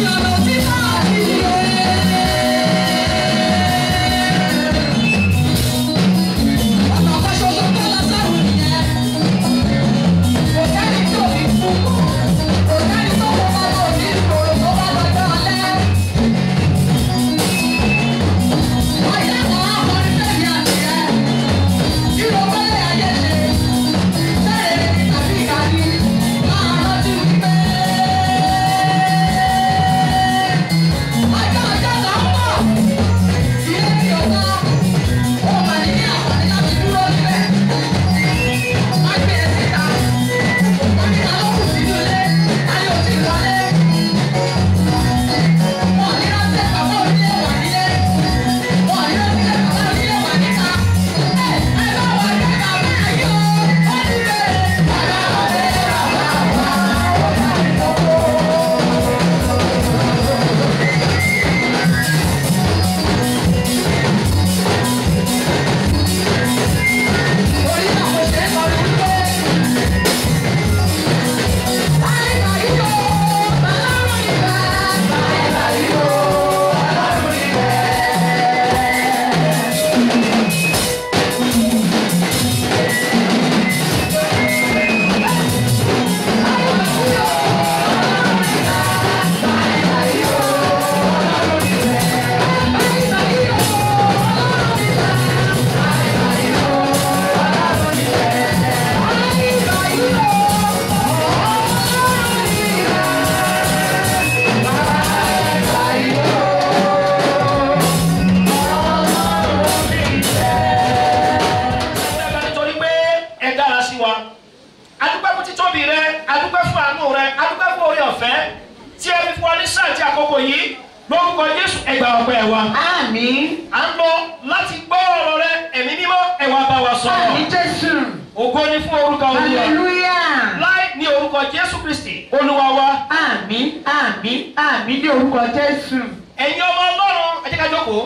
àkókò yìí lórúkọ Jésù ẹgbà ọpẹ́ wa. Àmín. à ń lọ láti gbọ́ ọ̀rọ̀ rẹ ẹ̀mí mímọ́ ẹ wá bá wa sọ̀rọ̀. Àmín Jésù. ògo ni fún orúkọ Olúwa. Hallelujah. láì ní orúkọ Jésù Kristi Olúwa wa. Àmín àmín àmín ní orúkọ Jésù. ẹ̀yin ọmọ Ọlọ́run ẹ jẹ́ ká jókòó.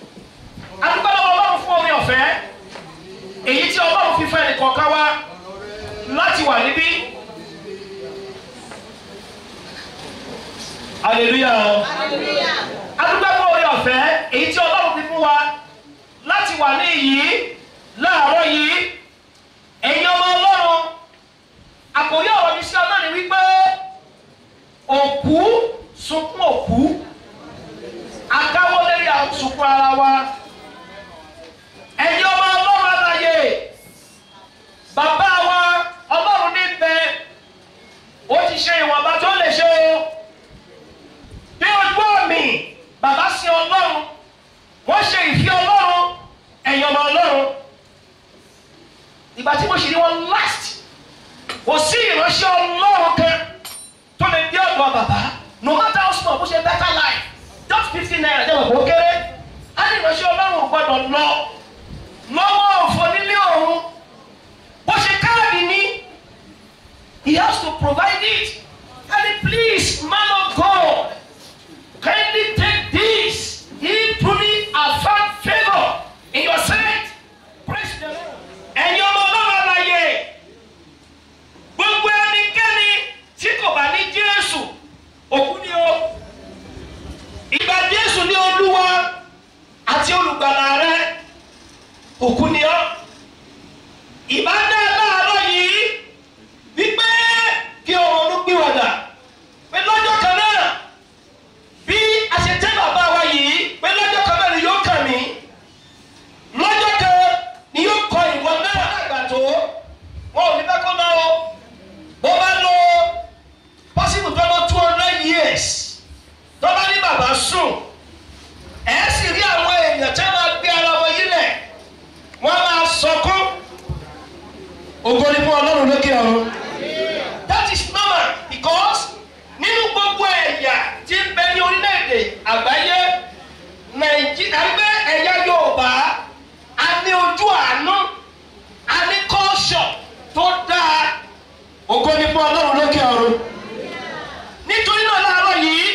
adúgbò lọ́wọ́ Ọlọ́run fún omi ọ̀fẹ́ èyí tí Ọlọ́run fi fẹ́ nìkọ̀ọ̀kan wa láti wà níbí. hallelujah adúgbò fún omi ọ̀fẹ́ èyí tí Ọlọ́run fi fún wa láti wà ní yìí láàárọ̀ yìí ẹ̀yin ọmọ Ọlọ́run àkòrí ọ̀rọ̀ mi sí Ọlọ́run ni wípé òkú sunkún òkú akáwọ́ lérí àsùnkún ara wa ẹ̀yin ọmọ Ọlọ́run àlàyé bàbá wa Ọlọ́run níbẹ̀ ó ti ṣe ìwọ̀nba tó lè ṣe o bí ojú ọ̀mì bàbá sí Ọlọ́run wọ́n ṣe ìfẹ́ Ọlọ́run ẹ̀yin ọmọ Ọlọ́run ìgbà tí mo ṣì ní wọn last kò sí ìránṣẹ́ Ọlọ́run kan tó lè dé ọ̀dọ̀ bàbá no matter how small bó ṣe better life just fifteen naira jẹ́ òkú kéré á ní ìránṣẹ́ Ọlọ́run gbọ́dọ̀ lọ lọ́wọ́ òfò nílé ọ̀run bó ṣe káàdì ní he has to provide it and please man of God kindly take this he truly has found favour in your sight praise the Lord ẹ̀yin ọmọ Ọlọ́run àlàyé gbogbo ẹnikẹ́ni tí kò bá ní Jésù òkú ni ó ìgbà Jésù ní Olúwa àti olùgbàlà rẹ òkú ni ó ìbá dá láàárọ̀ yìí wípé kí o ronú pìwàdà pé lọ́jọ́ kan náà bí a ṣe tẹ́ bàbá wa yìí pé lọ́jọ́ kan náà ni yóò kàn mí lọ́jọ́ kan ni yóò kọ ìwọ náà àgbà tó wọn ò ní fẹ́ kó náà o bó bá lọ possible tó lọ two hundred years tó bá ní bàbá sùn ẹ̀ sì rí àwọn èèyàn tí wọ́n máa gbé ara wọn yílẹ̀ wọ́n máa sọkún ògo ni fún ọlọ́run lókè ọ̀run that is normal because nínú gbogbo ẹ̀yà tí ń bẹ ní orílẹ̀-èdè àgbáyé nàìjíríà gbé ẹ̀yà yorùbá a ní ojú àánú a ní culture tó dáa ògo ni fún ọlọ́run lókè ọ̀run nítorí náà láàárọ̀ yìí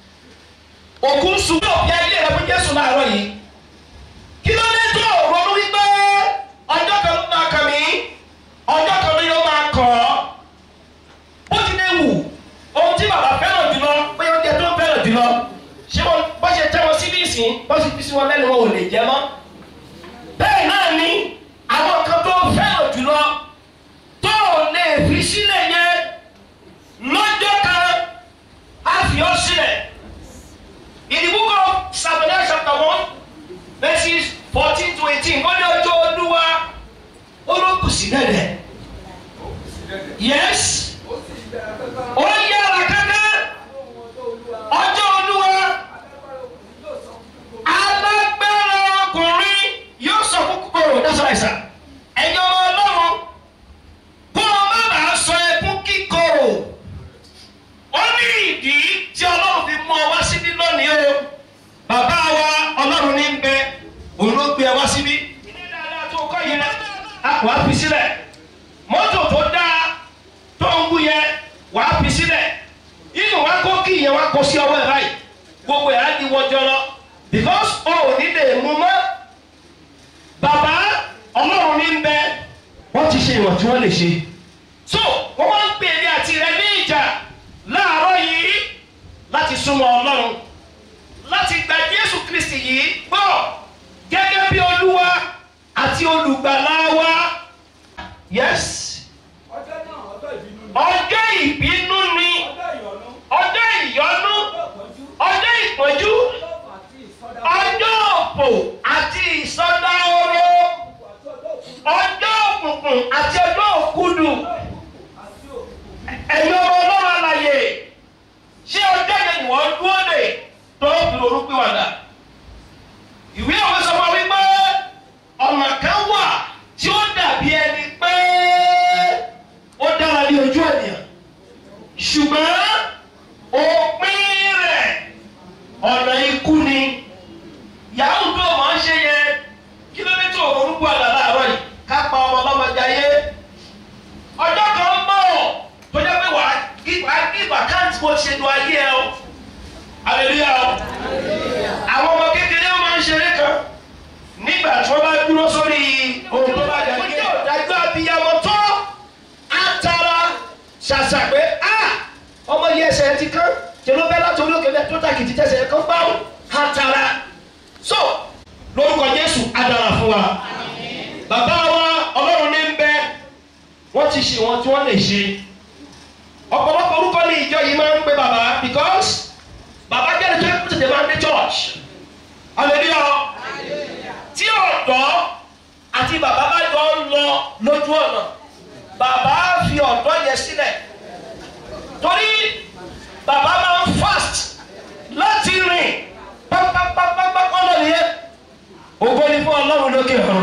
òkú ń sun yóò bí ayé rẹ fún jésù láàárọ̀ yìí kí ló dé tó ronú wípé ọjọ́ kan ló máa kàn mí ọjọ́ kan ló yóò máa kàn ọ́ bó ti lè wù ohun tí bàbá fẹ́ràn jùlọ bóyá oúnjẹ tó fẹ́ràn jùlọ ṣé wọn bó ṣe tẹ́ wọn síbí ìsìn bó ṣe fi sí wọn lẹ́nu wọn ò lè jẹ mọ́ bẹ́ẹ̀ náà ni àwọn kan tó fẹ́ràn jùlọ tó ò lè fi sílẹ̀ yẹn lọ́jọ́ kan á fi ọ́ sílẹ̀ in the book of Samuel chapter one verses fourteen to eighteen wọ́n ní ọjọ́ olúwa olókùsí dẹ̀dẹ̀ yes ó yára kankan ọjọ́ olúwa alágbára ọkùnrin yóò sọ fún kòkòrò that's right sir ẹ̀yin ọmọ ọlọ́run kó o má bàa sọ ẹkún kíkorò ó ní ìdí tí ọlọ́run fi mú ọ wá síbí lónìí o bàbá wa ọlọ́run ní ń bẹ òun ló gbé ẹ wá síbí. ilé dáadáa tó kọ́ yẹn a wàá fi sílẹ̀ mọ́tò tó dáa tó ń wú yẹn wàá fi sílẹ̀ inú wa kó kí ìyẹn wa kó sí ọwọ́ ẹ̀ báyìí gbogbo ẹ̀ á di wọ́jọ́ lọ because o ò ní lè mú mọ́ bàbá ọlọ́run ní ń bẹ wọ́n ti ṣe ìwọ̀n tí wọ́n lè ṣe so wọ́n wá ń pè ní àti rẹ ní ìjà láàárọ̀ yìí láti súnmọ́ ọlọ́run láti gba jésù kristi yìí gbọ́ gẹ́gẹ́ bí olúwa àti olùgbàlà wa yes ọjọ́ náà ọjọ́ ìbínú ni ọjọ́ ìbínú ni ọjọ́ ìyọnu ọjọ́ ìyọnu ọjọ́ ìpọ́njú ọjọ́ ìpọ́njú ọjọ́ àti ìsọdá ọjọ́ òpò àti ìsọdá oró àti ọjọ́ òkú ọjọ́ òkùnkùn àti ọjọ́ òkúdù àti òkú ẹ̀yin ọmọ ọlọ́run àlàyé ṣé ọjọ́ yẹn ni wọ́n dúró lè tó fi orúkúwàdà ìwé òwe sọ fún wa wípé ọ̀nà kan wà tí ó dàbí ẹni pé ó dára ní ojú ènìyàn ṣùgbọ́n òpin rẹ̀ ọ̀nà ikú ni yahoo tó máa ń ṣe yẹn kí ló dé tó orúkúwàdà láàárọ̀ yìí ká pa ọmọ ọlọ́mọ jayé ọjọ́ kan ń bọ̀ tó jẹ́ pé wàá wàá give account bó ṣe lo ayé ẹ o hallelujah o àwọn ọmọ kékeré wọn máa ń ṣeré kan nígbà tí wọ́n bá dúró sórí ohun tó bá dà ní. ọjọ́ ìdájọ́ abiyamọ tó àtàrà ṣàṣà pé a ọmọ yìí ẹsẹ̀ ti kán ṣe ló bẹ́ láti olókè bẹ́ẹ̀ tó tàkìtì tẹ̀sẹ̀ kan bá wọn àtàrà so lórúkọ Jésù adára fún wa bàbá wa Ọlọ́run ní ń bẹ wọ́n ti ṣe wọn tí wọ́n lè ṣe ọ̀pọ̀lọpọ̀ orúkọ ní ìjọ yìí máa ń pe bàbá because bàbá jẹ́ ẹni tó ń tètè máa ń dé church hallelujah tí ọ̀dọ́ àti bàbá bá jọ ń lọ lójú ọ̀nà bàbá fi ọ̀dọ́ yẹn sílẹ̀ torí bàbá máa ń fast láti rìn pápápápápá ọ̀nà nìyẹn ògo ni fún ọlọ́run lókè ọ̀run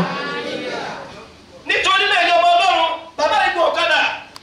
nítorí náà ẹ̀yọ́ ọmọ ọlọ́run bàbá ìlú ọ̀kadà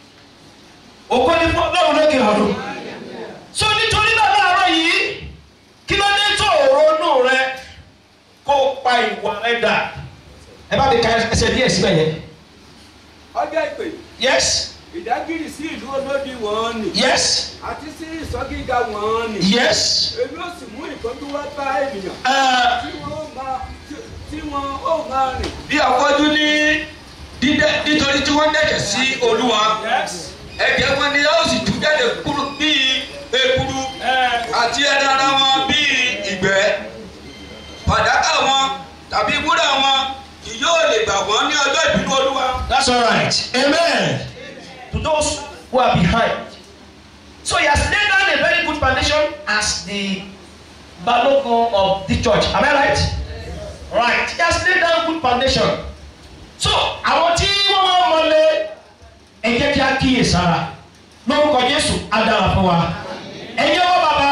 ògo ni fún ọlọ́run lókè ọ̀run so nítorí náà láàárọ̀ yìí kí ló dé tó ronú rẹ kó o pa ìwà rẹ dà ẹ bá mi ka ẹsẹ̀ díẹ̀ síbẹ̀ yẹn ọjọ́ ìpè yes ìdágìrì sí ìlú olódi wọn ni yes àti sí ìsọgíga wọn ni yes èmi ó sì mú ìtọ́jú wá bá ènìyàn uh, tí wọn ó máa tí- tí wọn ó máa rìn. bí afọ́jú ní dídẹ nítorí tí wọ́n dẹ̀jẹ̀ sí olúwa ẹ̀jẹ̀ wọn ni yóò sì tú jáde kúrò bíi ekuru àti ẹran ara wọn bíi ìgbẹ́ fàdákà wọn tàbí wúrà wọn kì yóò lè gbà wọ́n ní ọjọ́ ìbínú olúwa. that's all right amen to those who are behind so he has laid down a very good foundation as the balogun of the church am I right right he has laid down good foundation so àwọn tí wọ́n máa ń mọlé ẹ jẹ́ kí a kíyè sára lórúkọ Jésù á dára fún wa ẹ̀yin ọmọ bàbá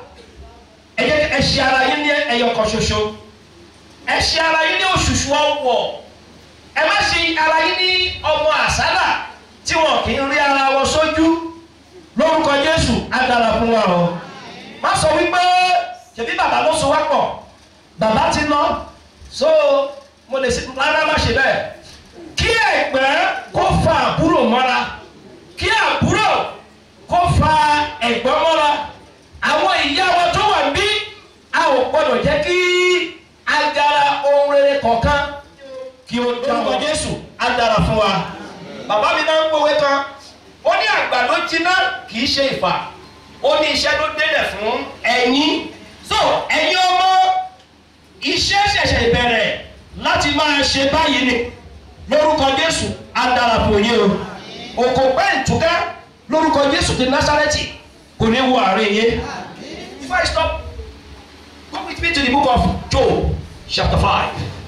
ẹ jẹ́ kí ẹ ṣe ara yín ní ẹyọ kan ṣoṣo ẹ ṣe ara yín ní òṣùṣù ọwọ́ ẹ má ṣe ara yín ní ọmọ àsálà tí wọn kì í rí ara wọn sójú lórúkọ Jésù á dára fún wa o má sọ wípé ṣèbí bàbá ló so wá pọ̀ bàbá ti lọ so mo lè ṣe rárá má ṣe bẹ́ẹ̀ kí ẹ̀gbẹ́ kó fa àbúrò mọ́ra kí àbúrò kó fa ẹ̀gbọ́n mọ́ra àwọn ìyá wa tó wà bí a ò gbọ́dọ̀ jẹ́ kí agara ohun rere kọ̀ọ̀kan kí o lórúkọ Jésù á dára fún wa bàbá mi náà ń gbòwe kan ó ní àgbàdo jiná kì í ṣe ìfà ó ní iṣẹ́ ló délẹ̀ fún ẹ̀yin so ẹ̀yin ọmọ iṣẹ́ ṣẹ̀ṣẹ̀ bẹ̀rẹ̀ láti máa ṣe báyìí ni lórúkọ Jésù á dára fún yín o òkò pẹ́ ìtúká lórúkọ Jésù ti Násárẹ́tì kò ní wo àárín yín. Before I stop, come with me to the book of Job chapter five.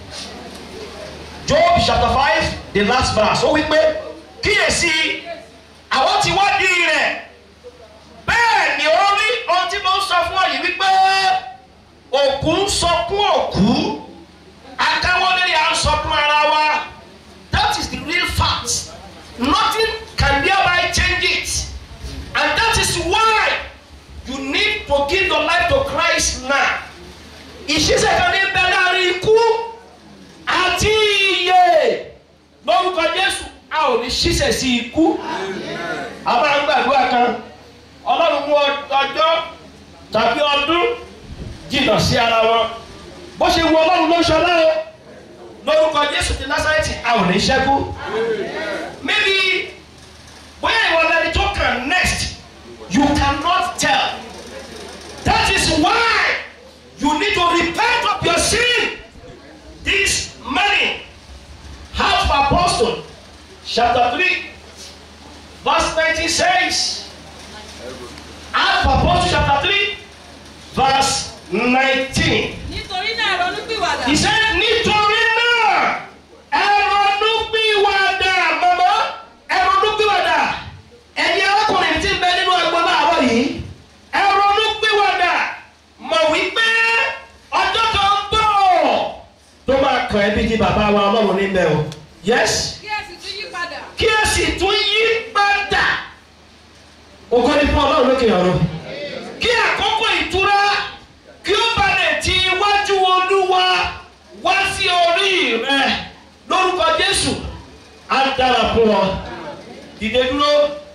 Job chapter five the last verse ó wí pé kíyèsí àwọn tí wá di rẹ̀ bẹ́ẹ̀ ni ó rí ohun tí mo ń sọ fún ọ yìí wípé òkú ń sọkún òkú akáwọlé à ń sọkún ara wa that is the real fact nothing can thereby change it and that is why you need to give your life to Christ now ìṣiṣẹ́ kan ní bẹ́ẹ̀ láàrin ikú àti iye lórúkọ Jésù a ò ní ṣiṣẹ́ sí ikú a máa ń gbàdúrà kan Ọlọ́run mú ọjọ́ tàbí ọdún jìnnà sí ara wọn bó ṣe wu Ọlọ́run ló ń ṣọlá o lórúkọ Jésù ti Násárẹ́tì a ò ní ṣẹ́kù maybe bóyá ìwọ lẹni tó kàn next you cannot tell that is why you need to repent of your sin this morning Acts of Apostles chapter three verse nineteen says Acts of Apostles chapter three verse nineteen nítorí náà ronúpìwàdà. he said nítorí náà ẹ ronúpìwàdà màmá ẹ ronúpìwàdà ẹ̀yin arákùnrin tí ń bẹ nínú ẹgbẹ́ láàárọ̀ yìí ẹ ronúpìwàdà mọ̀ wípé ọjọ́ kan ń bọ̀ tó máa kàn ẹ́ bí ti bàbá wa ọlọ́run níbẹ̀ o yes kí ẹ sì tún yí padà. kí ẹ sì tún yí padà ògo ni fún ọlọ́run lókè ọ̀run kí àkókò ìtura kí ó balẹ̀ ti iwájú olúwa wá sí orí rẹ lórúkọ jésù á dára fún ọ dìde dúró.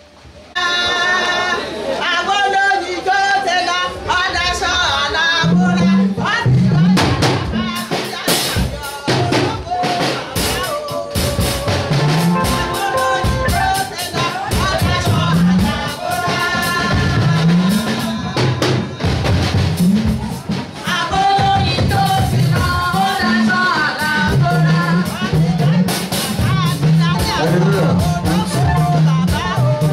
Àwọn olóyìn tó tẹ̀lé ọ̀dà sọ àlàbúrà. Wọ́n ti wá ní àbúrà olóko bàbá o. Àwọn olóyìn tó tẹ̀lé ọ̀dà sọ àlàbúrà. Àwọn olóyìn tó tẹ̀lé ọ̀dà sọ àlàbúrà. Wọ́n ti wá ní àbúrà olóko bàbá o.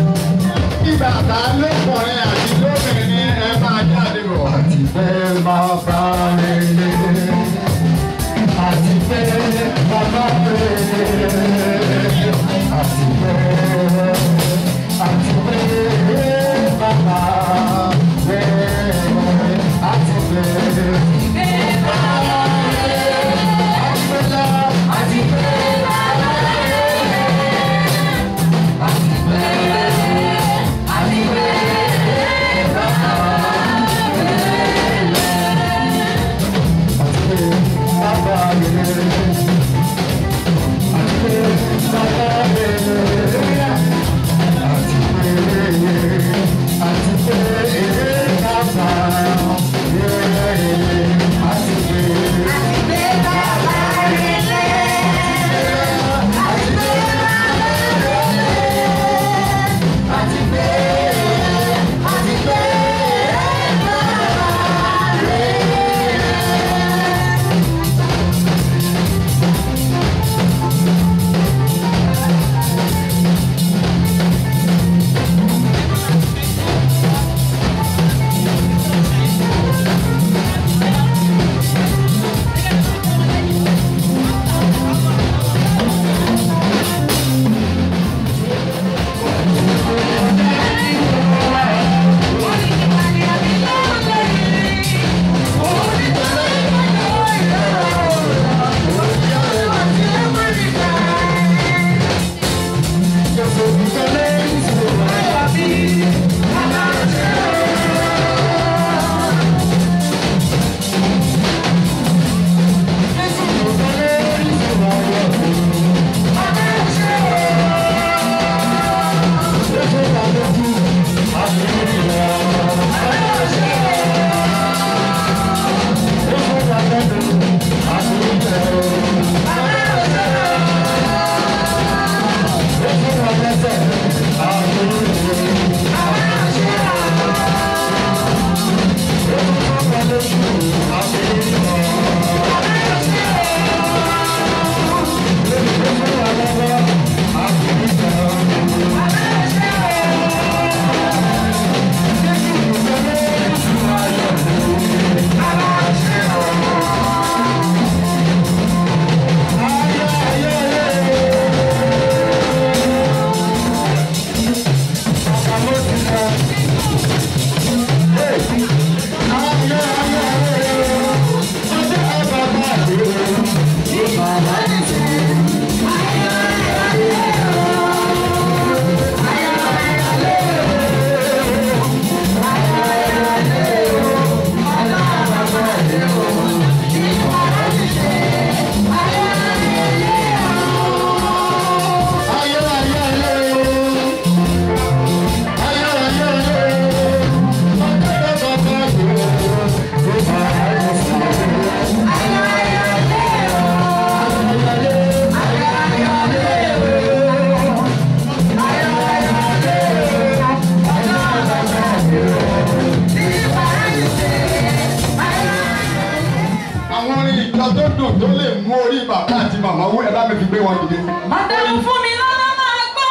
nǹkan tó dùn tó lè mú orí bàbá àti màmá wú ẹ bá mi fi gbé wọn dìde. Màdàmú fún mi lọ́nà máa gbọ́.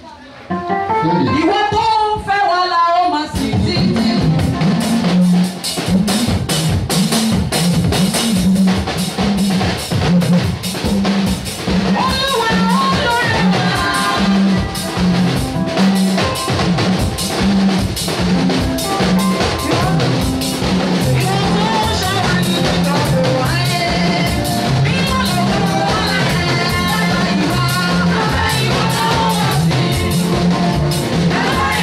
Ìwọ tó fẹ́ wà la ó máa sì títí. Olúwa olórí wa. Thank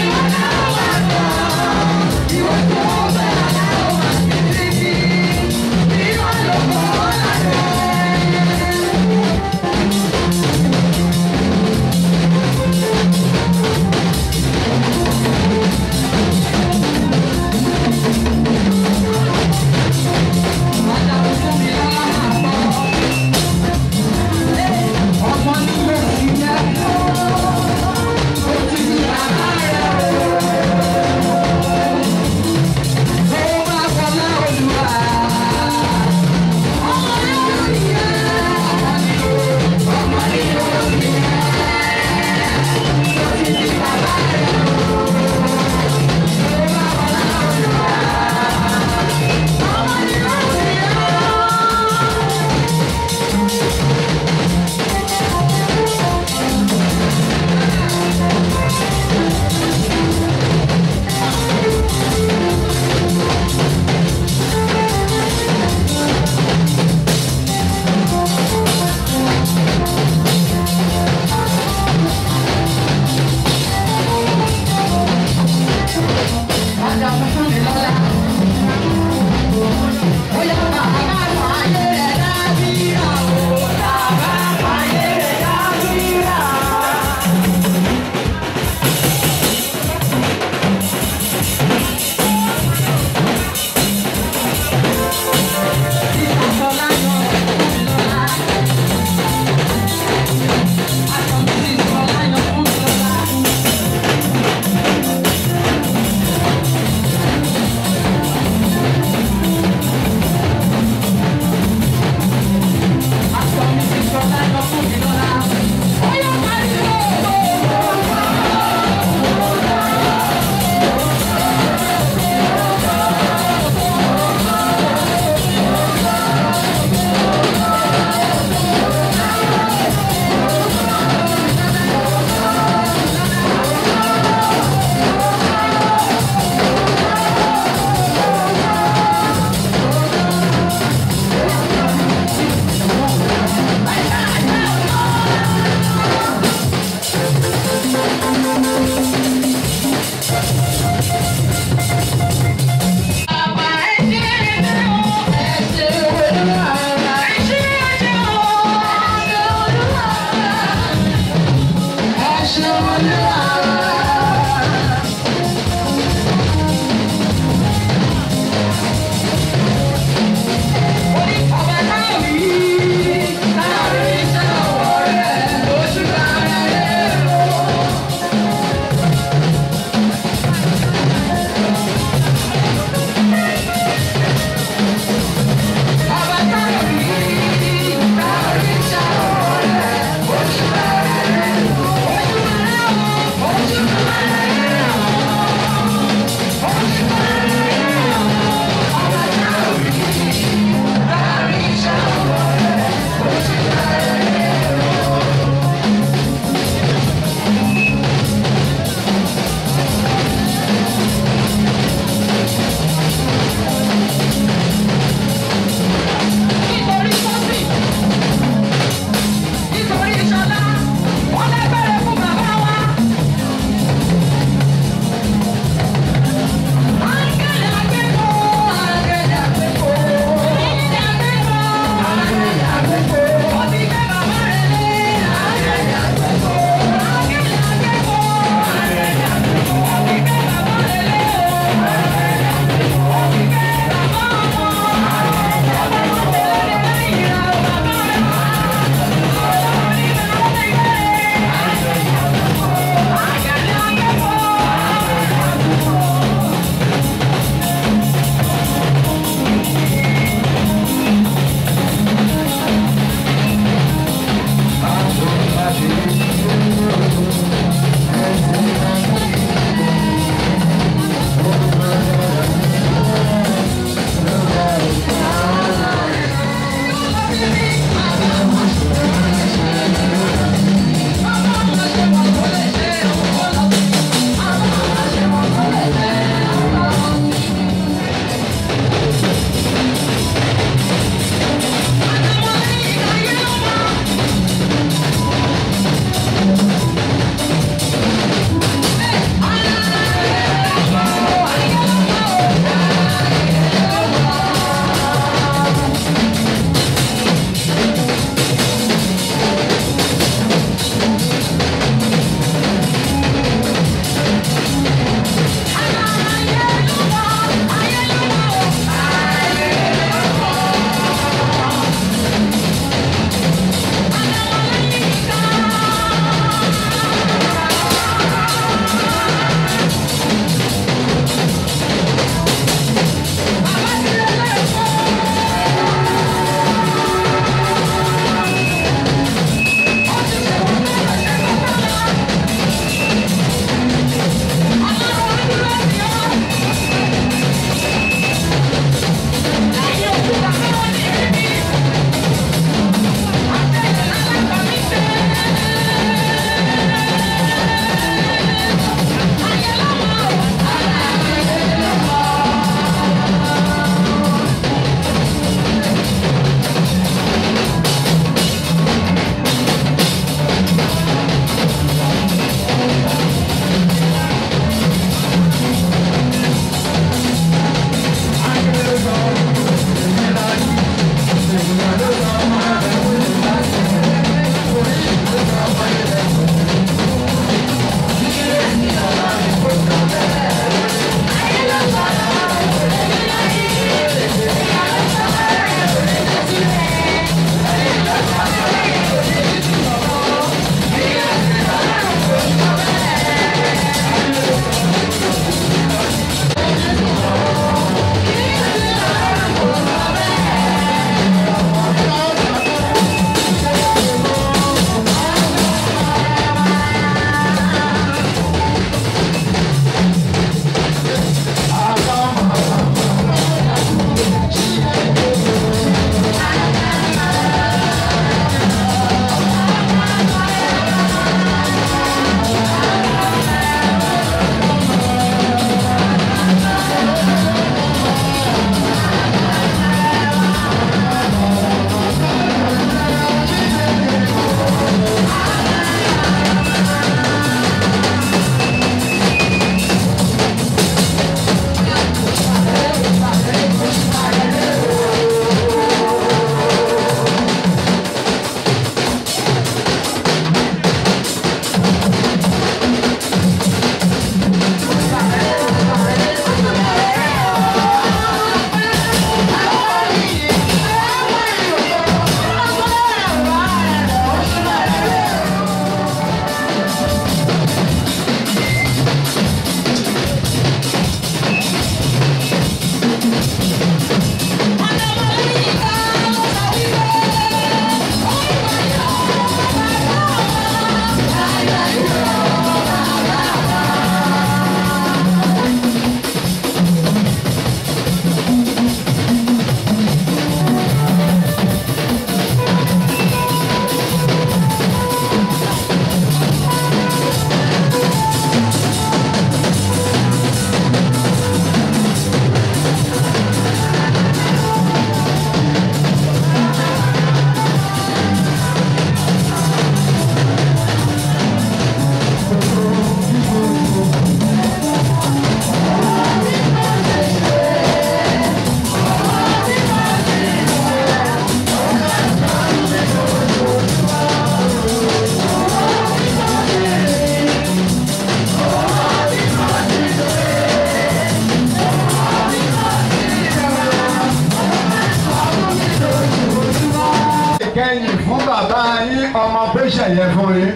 ọmọ pẹ́ṣẹ̀ yẹn fún yín.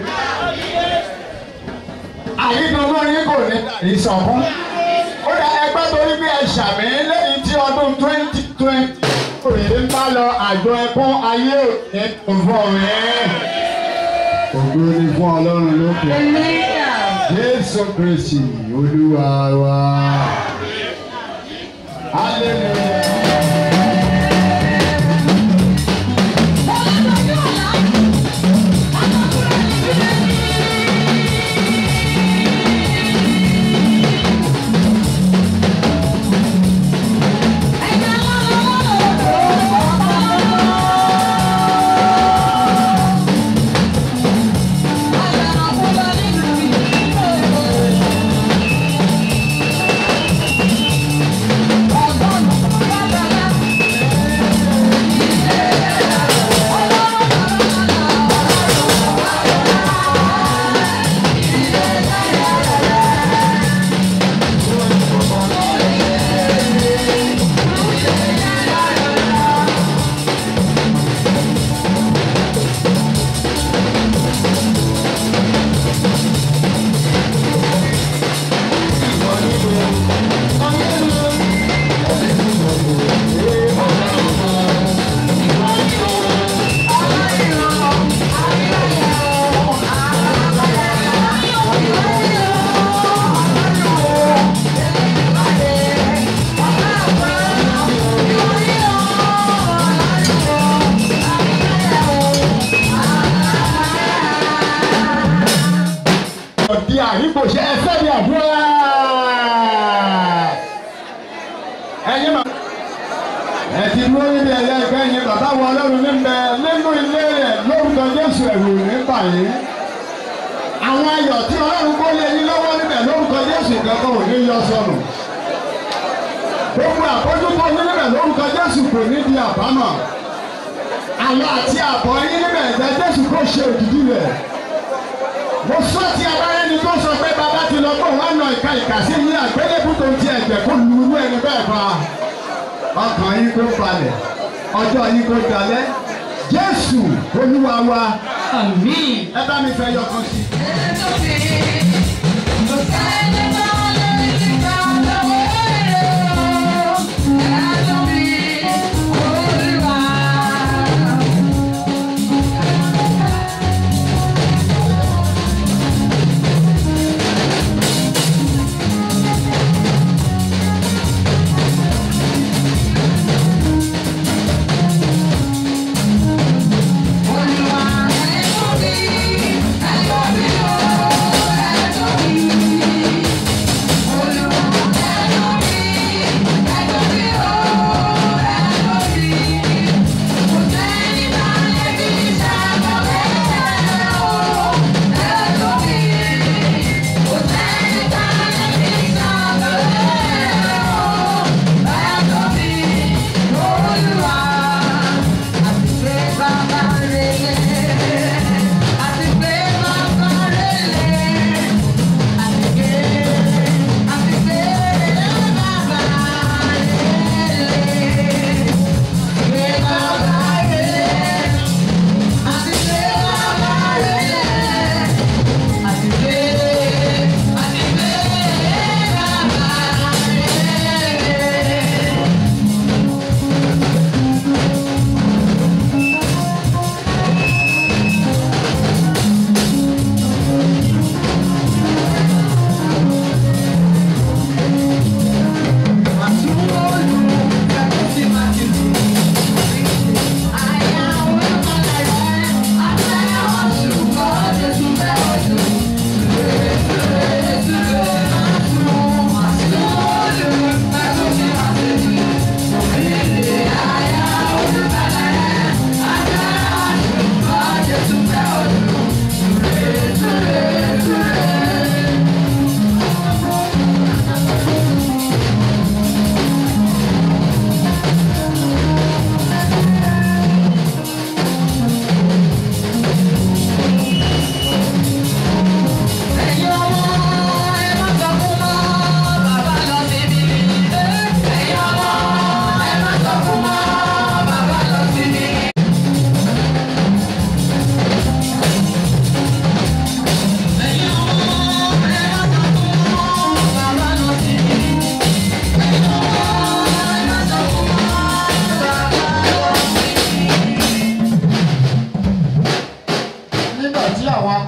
àyídùnnú yín kò ní ìsọ̀kún. ó dá ẹgbẹ́ torí bí ẹ ṣàmì lẹ́yìn tí ọdún twenty twenty òye ń bá lọ àjọ ẹkún ayé òní tó fọ́ rẹ̀. ògo ni fún ọlọ́run lókè. jésù kristi olúwa wa. hallelujah. ọ̀dí àríkòṣe ẹsẹ̀ ní àdúrà. ẹ̀yin ma. ẹ ti dúró níbi ẹ̀yẹ ìgbẹ́ yẹn bàbá wọ ọlọ́run níbẹ̀ nínú ilé rẹ̀ lórúkọ jésù ẹ̀rù nípa yìí. àwọn ayọ̀ tí ọlọ́run kó lé yín lọ́wọ́ níbẹ̀ lórúkọ jésù kankan ò ní yọ sọnù. gbogbo àbójútó yín níbẹ̀ lórúkọ jésù kò ní di àbámọ̀. àlọ́ àti àbọ̀ yín níbẹ̀ ẹ̀jẹ̀ jésù kò ṣe òdìdí rẹ̀ mo sọ ti abáyé ni tó sọ pé bàbá ti lọ bọ̀ wọ́n nà ìka ìka sí ní àgbélébù tó ti ẹ̀jẹ̀ kó lu irú ẹni bẹ́ẹ̀ fa ọkàn yín kó balẹ̀ ọjọ́ yín kó dalẹ̀ jésù olúwa wa Àmín. ẹ bá mi fẹ́ yọkan sí. Olúwa ẹ tóbi, ẹ tóbi o.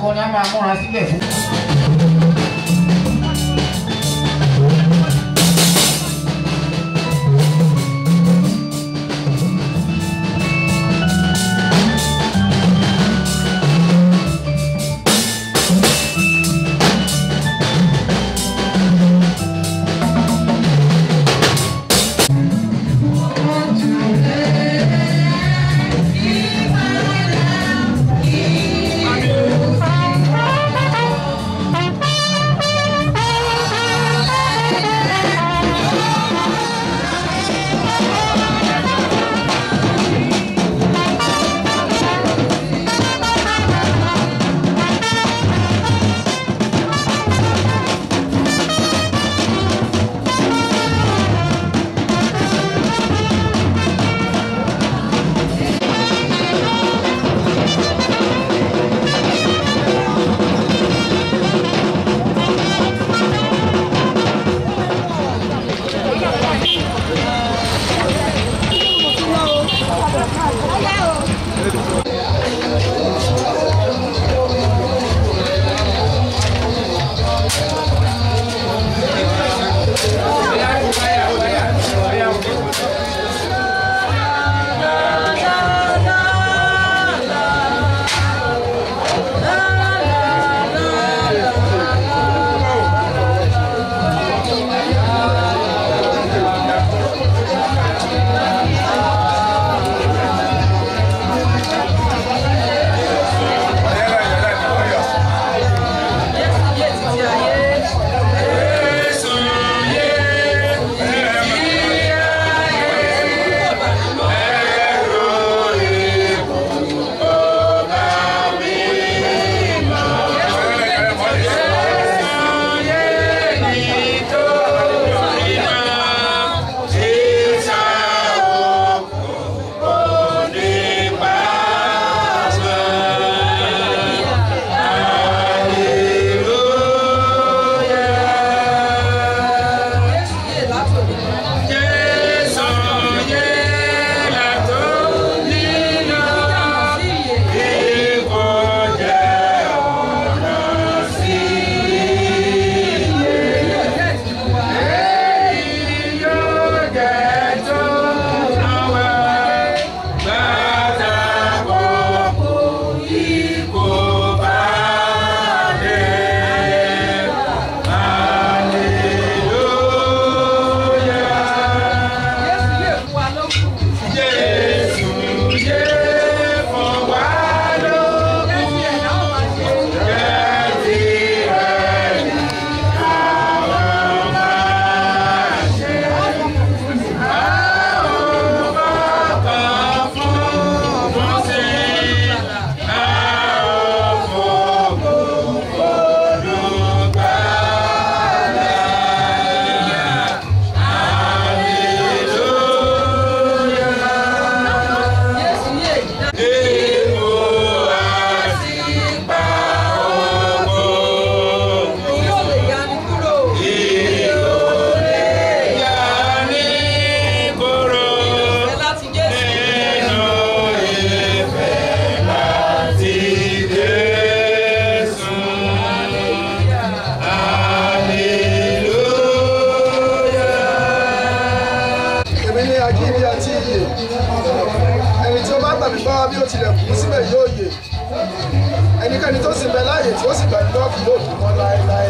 akọrin á máa múra sílẹ̀ fún. èmi ní ajínigbé àti iyè ẹni tí ó bá gbàgbé bá bí ó tilẹ̀ kú síbẹ̀ yóò yè ẹnikẹ́ni tó sì bẹ láàyè tí ó sì gbàgbé bá kì yóò kú mọ́ láéláé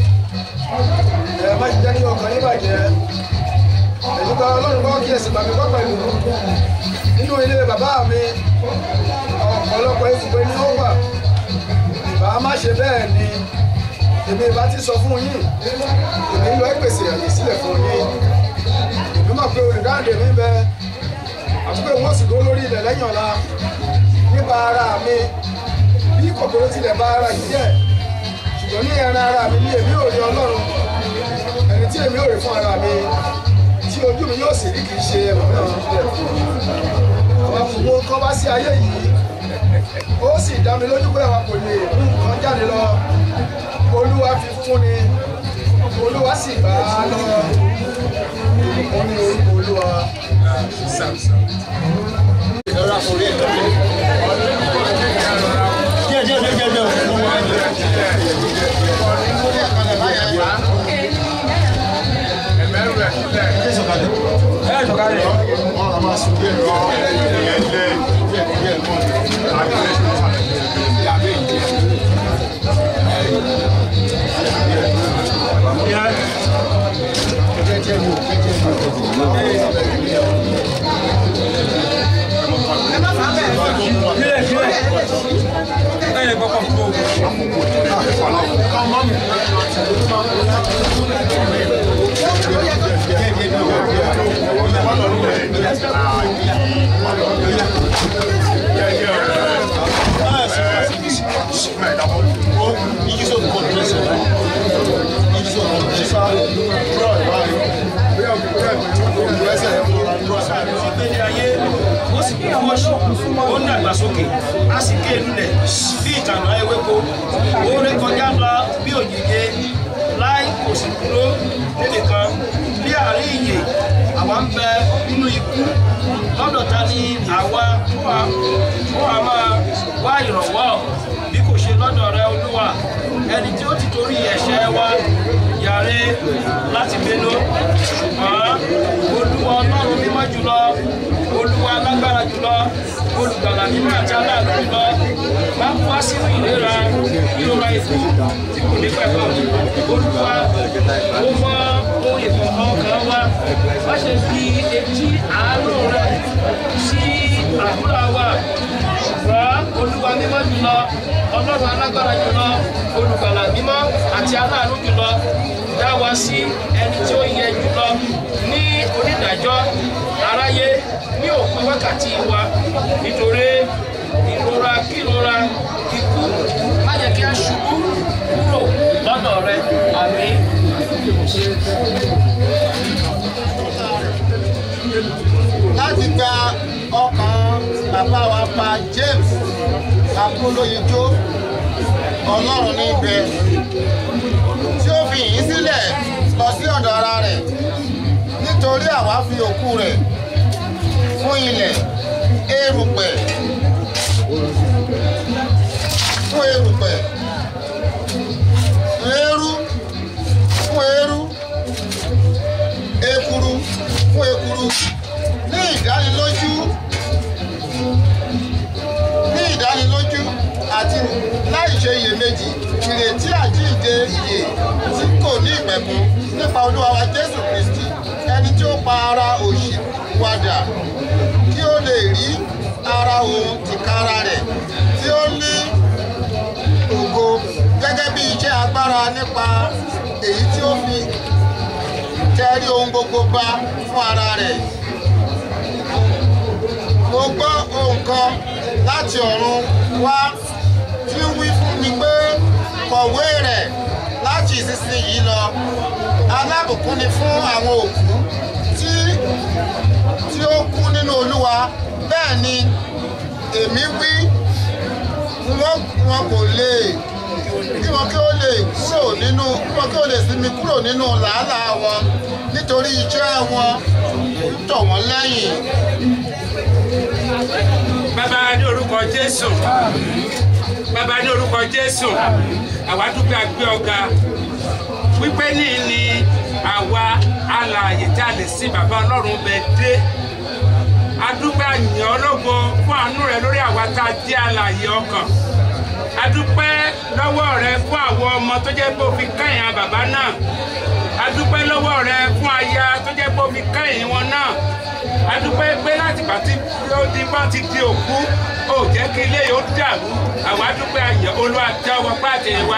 ẹ má jẹ́ kí ọkàn yín bàjẹ́ èyí gba ọlọ́run kọ́ kí ẹ̀sìn gbàgbé kọ́ pẹ̀lú nínú ilé bàbá mi ọ̀pọ̀lọpọ̀ ibùgbé ni ó wà ìbá má ṣe bẹ́ẹ̀ ni èmi ìbá ti sọ fún yín èmi lọ ìpèsè àyè sílẹ̀ fún yín èmi mọ̀ pé olùdáǹdè mi bẹ àti pé wọ́n sì dó lórí ilẹ̀ lẹ́yìn ọ̀la nípa ara mi bí kòkòrò tilẹ̀ bá ara yìí jẹ́ ṣùgbọ́n ní ẹran ara mi ní èmi ò rí ọlọ́run ẹni tí èmi ò rí fún ara mi tí ojú mi yóò sì rí kì í ṣe ẹlòmíràn àwọn àfùwọ́ kan bá sí ayé yìí ó sì dá mi lójú pé àwọn kò lè mú nǹkan jáde lọ olúwa fi fún ni olúwa sì bá a lọ ìbùkún ní orúkọ olúwa. díẹ̀ díẹ̀ díẹ̀ díẹ̀ díẹ̀. wá sí díẹ̀ díẹ̀ ìyẹn lẹ́ díẹ̀ díẹ̀ mọ́ àgbẹ̀ ìyàbẹ̀ ìjẹ́. Jẹ́jẹ́ ni o, jẹ́jẹ́ ni o. ìgbélé ayé ó sì kún fún ọṣù ó ń dàgbàsókè á sì ké lulẹ̀ bí ìtànà ewéko ó ré kọjá lọ bí òjìje láì kò sì dúró níbi kan bí àárín ìyè àwa ń bẹ nínú ikú lọ́dọ̀ ta ni àwa ó wà máa wá ìrànwọ́ bí kò ṣe lọ́dọ̀ rẹ olúwa ẹni tí ó ti torí ẹ̀ṣẹ̀ wa yàrá láti bínú ṣùgbọ́n olúwa ọlọ́run mímọ́ jùlọ olúwa alágbára jùlọ olùgbàlà mímọ́ àti aláàánú jùlọ bá ń wá sínú ìlera ìrora ikú tí kò ní pẹ̀kọ́ olúwa ó mọ ohun ìkọ̀kọ̀ kan wá wá ṣe fi etí àánú rẹ sí àdúrà wa ṣùgbọ́n olúwa mímọ́ jùlọ ọlọ́run alágbára jùlọ olùgbàlà mímọ́ àti aláàánú jùlọ dá wa sí ẹni tí ó yẹ jùlọ ní onídàájọ́ aráyé ní òpin wákàtí wa nítorí ìrora kírora ikú má jẹ́ kí a ṣubú kúrò lọ́dọ̀ rẹ àmín. láti gba ọkàn bàbá wa pa James akólóyinjó ọlọ́run níbẹ̀ tí ó fi yín sílẹ̀ lọ sí ọ̀dọ̀ ara rẹ̀ nítorí àwa fi òkú rẹ̀ fún ilẹ̀ erùpẹ̀ fún erùpẹ̀ eérú fún eérú ekuru fún ekuru ní ìdánilójú ní ìdánilójú àti láì ṣe iyèméjì ìrètí àjíǹde ìyè tí kò ní ìpẹ̀kun nípa olúwa wa jésù kristi ẹni tí ó pa ara òṣì padà kí ó lè rí ara òun tìkára rẹ̀ tí ó ní ògo gẹ́gẹ́ bí iṣẹ́ agbára nípa èyí tí ó fi tẹrí ohun gbogbo bá fún ara rẹ̀ mo gbọ́ ohun kan láti ọ̀run wá tí ń wí fún mi pé kọ̀wé rẹ̀ láti ìsinsìnyí lọ alábùkún ni fún àwọn òkú tí tí ó kú nínú olúwa bẹ́ẹ̀ ni èmi wí wọn wọn kò lè kí wọn kí ó lè kúrò nínú kí wọn kí ó lè sinmi kúrò nínú làálàá wọn nítorí iṣẹ́ wọn ń tọ̀ wọ́n lẹ́yìn. bàbá ní orúkọ jésù bàbá ní orúkọ jésù àwa dúpẹ́ àgbẹ̀ ọ̀gá wípé ní ni àwa alààyè tí a lè sin bàbá ọlọ́run bẹ dé adúpẹ́ àyàn ológo fún àánú rẹ lórí àwa tá a jẹ́ alààyè ọkàn adúpẹ́ lọ́wọ́ rẹ fún àwọn ọmọ tó jẹ́ pé ó fi kẹ́yìn bàbá náà adúpẹ́ lọ́wọ́ rẹ fún aya tó jẹ́ pé ó fi kẹ́yìn wọn náà adúpẹ́ pé láti pàtí ó di bá ti di òkú ó jẹ́ kí ilé yóò dàrú àwa adúpẹ́ àyàn olúwa tẹ́wọ́ pàtẹ wa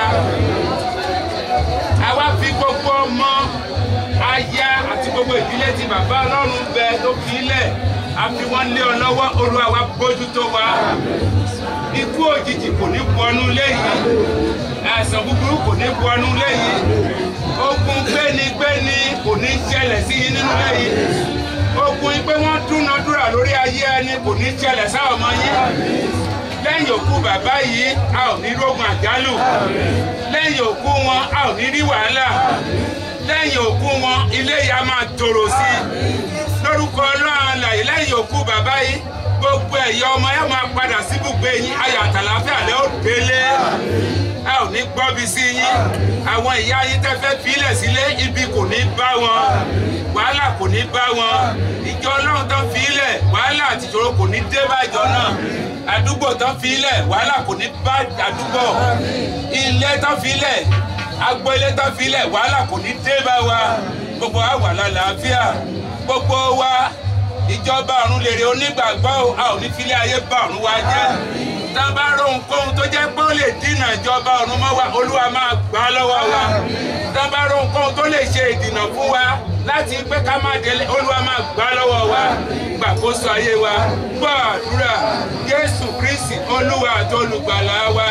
àwa fi gbogbo ọmọ aya àti gbogbo ìdílé tí bàbá ọlọ́run bẹ tó fi lẹ̀ a fi wọ́n lé ọ lọ́wọ́ olúwa wa bójútó wa ikú òjijì kò ní wọnú léyìí àìsàn búburú kò ní wọnú léyìí ogun gbénigbéni kò ní ṣẹlẹ̀ sí yín nínú léyìí ogun pé wọ́n dúnadúrà lórí ayé ẹni kò ní ṣẹlẹ̀ sáwọn ọmọ yín lẹ́yìn òkú bàbá yìí a ò ní rógun àjálù lẹ́yìn òkú wọn a ò ní rí wàhálà lẹ́yìn òkú wọn ilé yìí a máa tòrò sí i lórúkọ ọlọ́run àlàyé lẹ́yìn òkú bàbá yìí gbogbo ẹ̀yà ọmọ ẹ máa padà síbùgbé yín ayọ̀ àtàlàáfíà lẹ́ ò délé ẹ ò ní gbọ́bi sí yín àwọn ìyá yín tẹ́ fẹ́ filẹ̀ sílé ibi kò ní bá wọn wàhálà kò ní bá wọn ìjọ ọlọ́run tó filẹ̀ wàhálà àtìṣòro kò ní dé bá ìjọ náà àdúgbò tó filẹ̀ wàhálà kò ní bá àdúgbò ilé tó filẹ̀ agboolé tó filẹ̀ wàhálà kò ní dé bá wa gbogbo wa wà lálàáfíà gbogbo wa ìjọba ọ̀run lèrè onígbàgbọ́ o, a ò ní filé ayé bá ọ̀run wa jẹ́ tá a bá rohun kóhun tó jẹ́ pé ó lè dínà ìjọba ọ̀run mọ́ wa olúwa máa gbà á lọ́wọ́ wa tá a bá rohun kóhun tó lè ṣe ìdìnà fún wa láti pé ká má délé olúwa máa gbà á lọ́wọ́ wa gbàkóso ayé wa gbọ́ àdúrà jésù kristi olúwa àti olùgbàlà wa.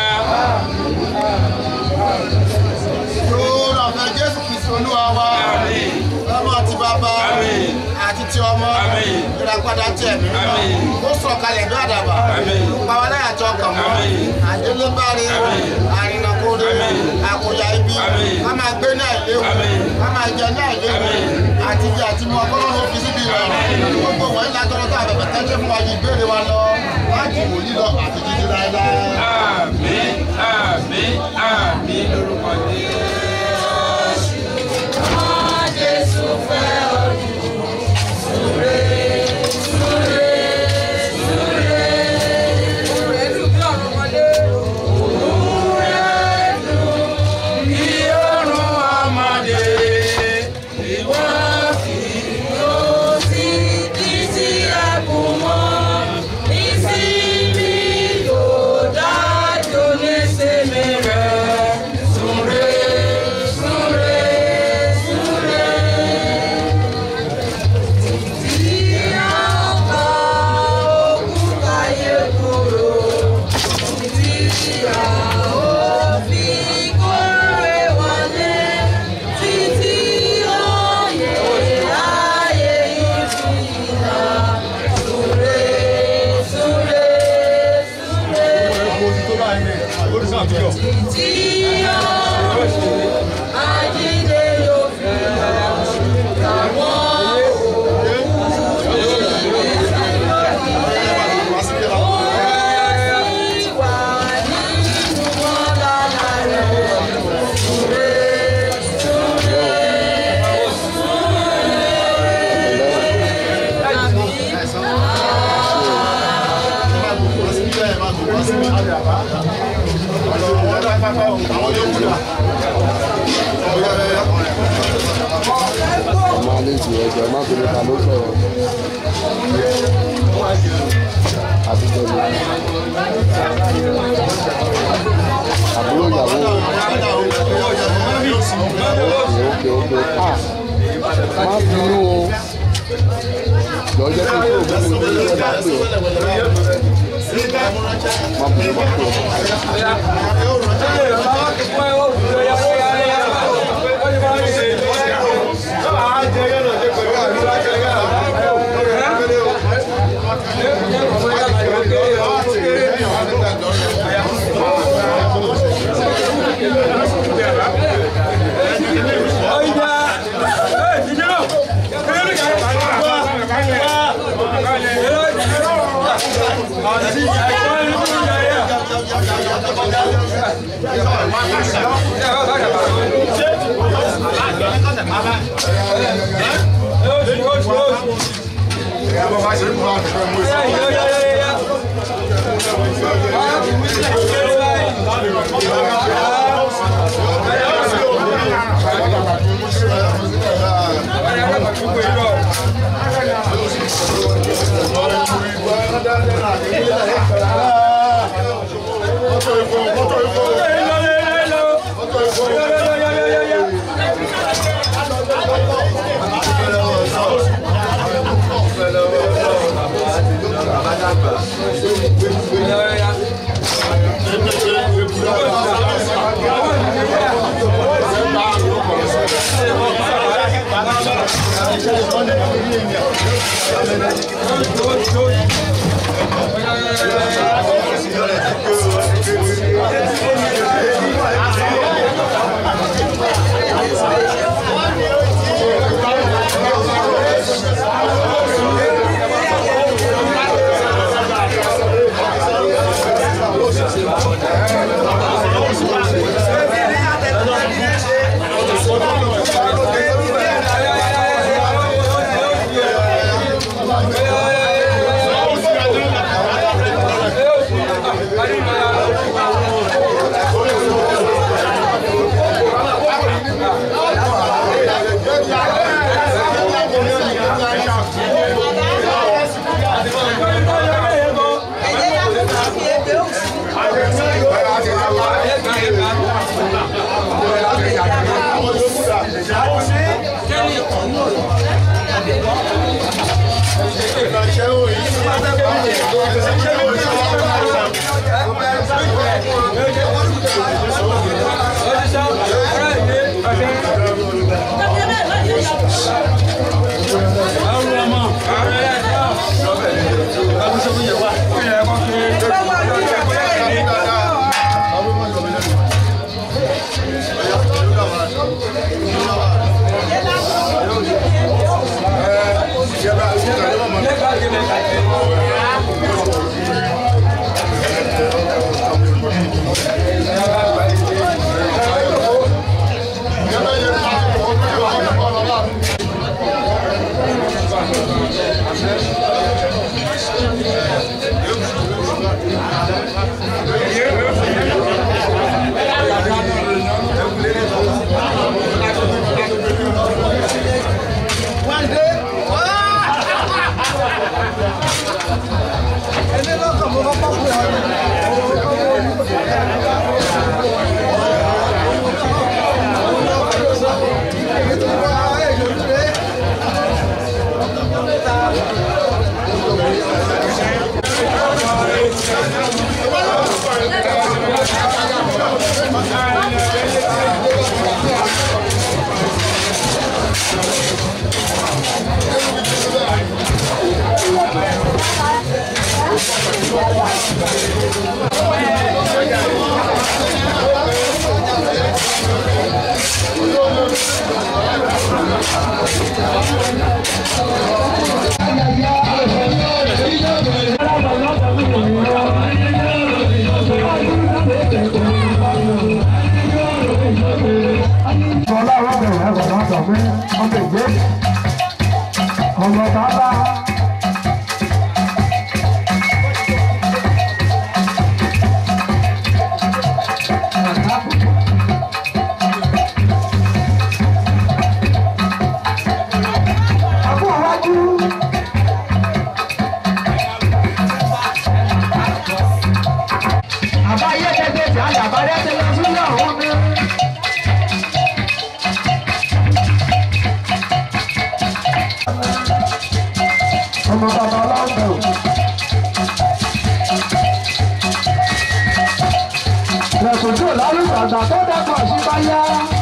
yóò rà fẹ́ jésù kristu olúwa wa Àmín. ọmọ àti bàbá Àmín. àti ti ọmọ Àmín. ìràpadà tí ẹ̀mí Àmín. mímọ́ ó sọ̀kalẹ̀ bí àdàbà Àmín. pàwọ́láyà tó ọkàn mọ́ Àmín. àdélébárí Àmín. àrìnàkóre Àmín. àkóyá ibi Àmín. ká máa gbé ní àìléwu Àmín. ká máa jẹ ní àìléwu Àmín. àti jẹ àti mu ọkọ́lọ́run ó fi síbi ìrọ̀rùn gbogbo wọ̀nyí látọ̀rọ̀ tó àbẹ̀bẹ̀ tẹ́jẹ́ fún wa yìí ìbéèrè wa lọ láti wòlíì lọ àti títí láéláé. àmín àmín àmín lórúkọ jésù. Bí ọ̀run ọmọdé, ìwọ kì yóò sí títí ẹkùn mọ́. Ìsinmi yóò dájú ní sinmi rẹ̀. Súnre, súnre, súnre. Tí a bá òkúta yẹ kúrò, tí a ó fi kórè wọlé, títí òye ayé yìí fi hàn. Súnre, súnre, súnre. Tí òye ajínigbé yóò fi hàn. Àwọn ọmọ alẹ́ ti ẹjọ́ ẹ má fi nípa ló sọ̀rọ̀ àtijọ́ ni àbúrò ìyàwó òkè òkè à má bínú o jọ jẹ́ kí n tó òbí mi lórí ẹ̀ bá pè ọ́ má bínú má pè ọ́. Thank ọmọ bàbá. Àbúrò wájú. Àbáyé tẹ́tẹ́ tí àyàbá rẹ̀ ti lọ sí ọ̀hún mi. ọmọ bàbá aláǹdà o. lẹ́kùnjú lálùbàgbà tó dẹ́kun àṣìbáyá.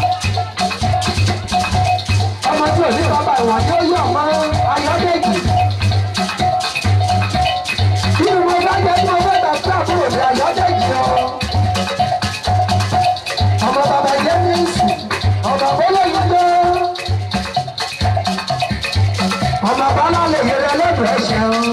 ọmọ tí ò ní bàbá ìwà tó yọ ọmọ ayọ́dẹ́jì. bí mo bá jẹ́ tí mo fẹ́ gbà sí àbúrò mi ayọ́dẹ́jì lọ. ọmọ bàbá jẹ́mísì ọmọ bọ́lọ́yìn tó ọmọ bọ́lá lè yẹrẹ lẹ́nu ẹ̀ṣẹ̀ o.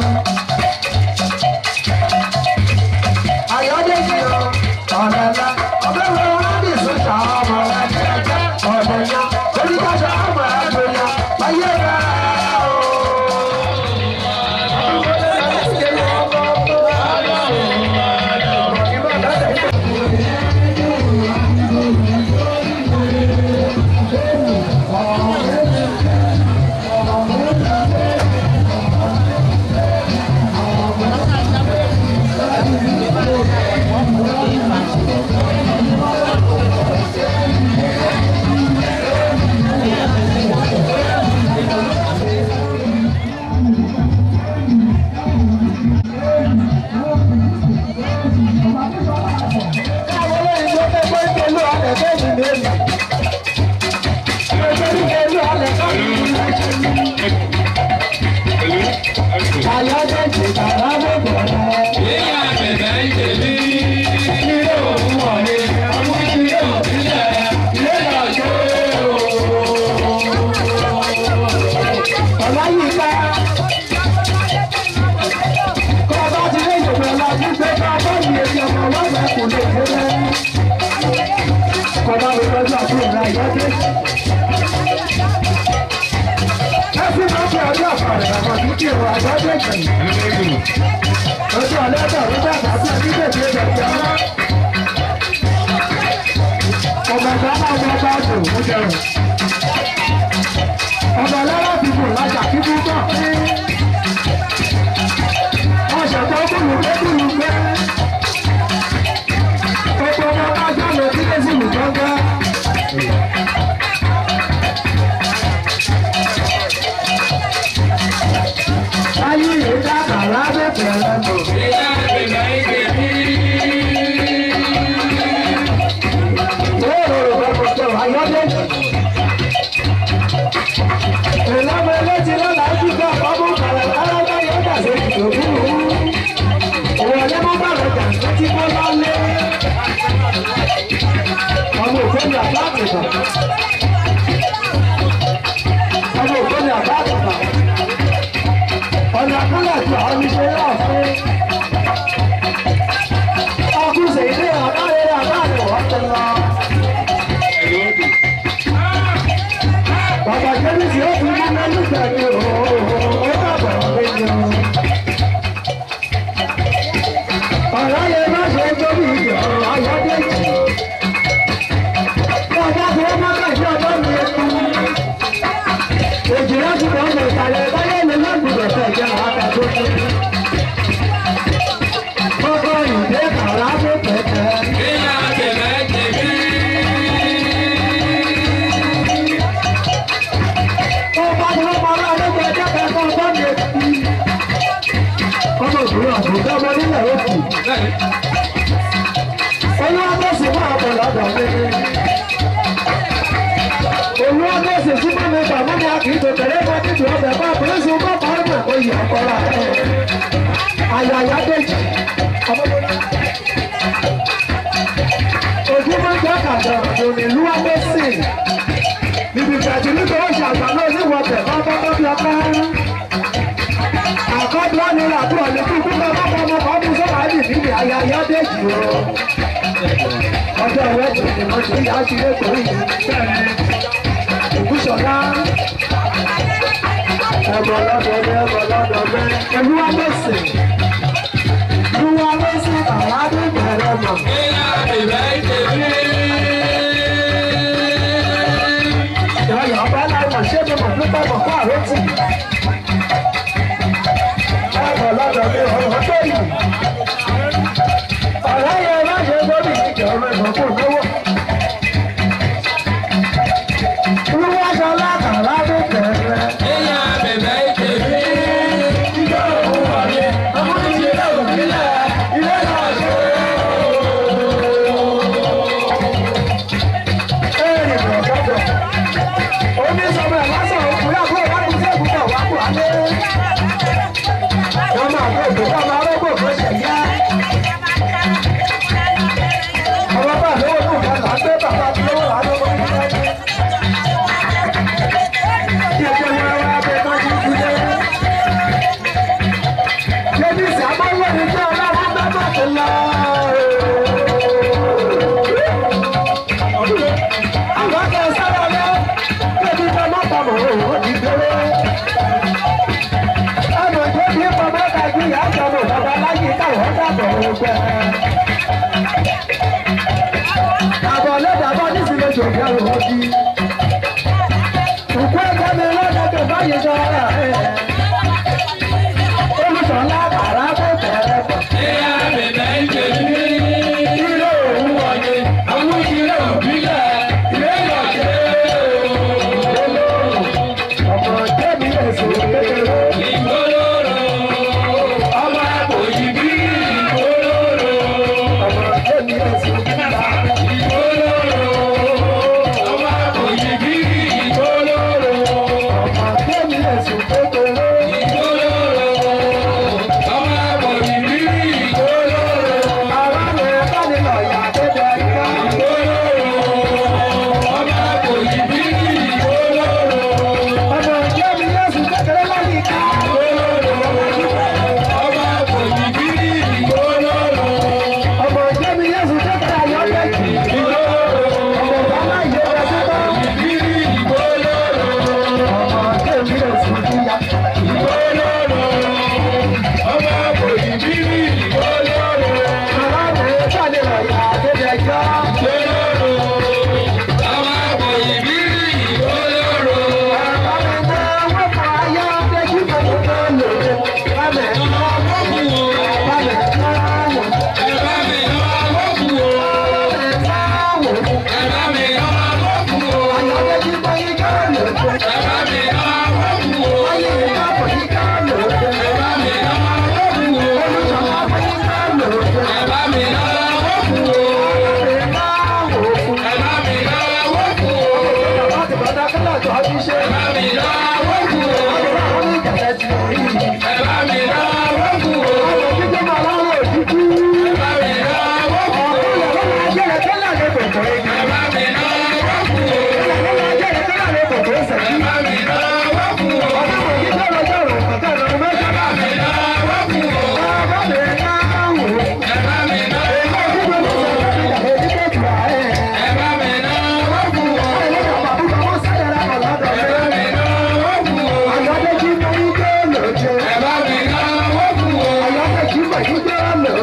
ayọ́dẹ́jì o ọ̀rẹ́ ńlá ọbẹ̀ wo rábì sọ́jà ọmọ rẹ̀ ní ẹgbẹ́ ọ̀dẹ̀ yá oníkàṣà ọmọ rẹ̀ tó yá ayé rẹ̀ o. Kọ̀dá mi lọ́jọ́ àbúrò náà yọ́dé. Ẹ̀sìn máa ń fi ọjọ́ àpàrẹ̀ àwọn àdúgbò ìwà àjọ́jọ́ ìgbẹ̀yìn. Ojú ọ̀lẹ́dọ̀ ló bá bàbá àti bèbè ìgbẹ̀yìn. Ọmọ ìgbà náà wọ́n bá dùn ó jẹun. Ọmọ ọlọ́rọ̀ ti bù lájà kí bú bọ̀. Wọ́n ṣẹ̀tọ́ kúlù pé kúlù pé. Gbogbo ọmọ bá jáde sí lẹ́sìn ìjọba. Ayé ìdá kàrá bẹ̀rẹ̀ mọ̀. Ìwé ìròyìn fẹ́ kò tẹ̀ wá yọ́dé. Ìlànà eléjì lọ́la ń dúpẹ́ ọ̀pọ̀ kàrẹ̀ káráká yóò dà sí ìdòwú. Òwò ọ̀lẹ́ mọ́ bàrẹ̀ jà tí kò lálé. Ọmọ òfin àbá àtìkà. Ọmọ òfin àbá àtìkà. Ọ̀nà àkúlẹ̀ tí àwọn oníṣẹ́ yóò fún. Ọkùnrin ilé àbáyé àbáyé wọ́n ti lọ. Bàbá Jẹ́bí tí ó fi múná nígbà ní òòrùn ó bàbá méjì o. Ọ̀rọ̀ yẹn má ṣe tóbi ìjọ ayọ́dẹ́jì. Bàbá tí ó má kàṣí ọjọ́ mi kú. Èjì láti kọ́ ọmọ ìsàlẹ̀ báyé ni lọ́gbùdọ̀ fẹ́ jẹ́ àkà tó kú. Kọ́kọ́ ìdè kàrá tó pẹ̀tẹ́. Ọba ni wọ́n máa rán ọlọ́gbọ̀n ẹjọ́ kẹ́kọ̀ọ́ ọgbọ́n mi kú. Ọmọ ìbúrò àbùkọ́ ọmọ nílẹ̀ ó kù. Olúwa bẹ̀sì fún àbọ̀ lọ́dọ̀ mi. Olúwa bẹ̀sì sí bá mi gbàgbọ́ ni a kì í tó tẹ̀lé bá títù ọbẹ̀ bá pèsè bá bá ń bẹ̀ kó yẹ ọkọ̀ra ẹ̀. Àyàyà dèjì. Ojú máa ń jẹ́ kàdà òní lúwa bẹ̀sì. Níbi ìfẹ̀jì nítorí oṣù àgbà náà níwọ̀bẹ̀ bá bá bá bí ọkọ̀ àkọ́dọ̀ ni làbúrò ní kíkú bá bá bá ọmọ ọdún sọ́wọ́ àdì níbi àyàyà dèjì o. Ọjọ́ ìwé ìdìbò mo ti yá sí ilé torí ìbúṣọ̀lá. Ẹ̀bọ̀ lọ́dọ̀ mi, ẹ̀bọ̀ lọ́dọ̀ mi. Olúwa lọ́sẹ̀. Olúwa lọ́sẹ̀ àwádìí bẹ̀rẹ̀ mọ̀. Ìyá ọba láìmọ̀ ṣé mo mọ̀ nípa mọ̀ fún àròtì. Ẹ̀bọ̀ lọ́dọ̀ mi, ọ̀rọ̀ tó yìí. Ọ̀rọ̀ yẹn má ṣe lórí ìjọ rẹ̀ mọ̀ fún lówó. Olúwa sọ látàrá tó bẹ̀rẹ̀. Àbọ̀ lẹ́dàbọ̀ nísìnyí oṣù òkè àrùn ọdí. Òkú ẹ̀kọ́ mi lọ́dọ̀ tó báyìí sọ ọ́rà ẹ̀. Olùsọ̀lá bàrà tó bẹ̀rẹ̀ pọ̀. Ilé òun wọ̀nyí, àwọn ìṣirò òbílẹ̀, ilé ìyọ̀ṣẹ́. Ọmọ tẹ́mi ẹ̀sùn kékeré. Ọmọ àpòjì bí ìgbólóró. Ọmọ tẹ́mi ẹ̀sùn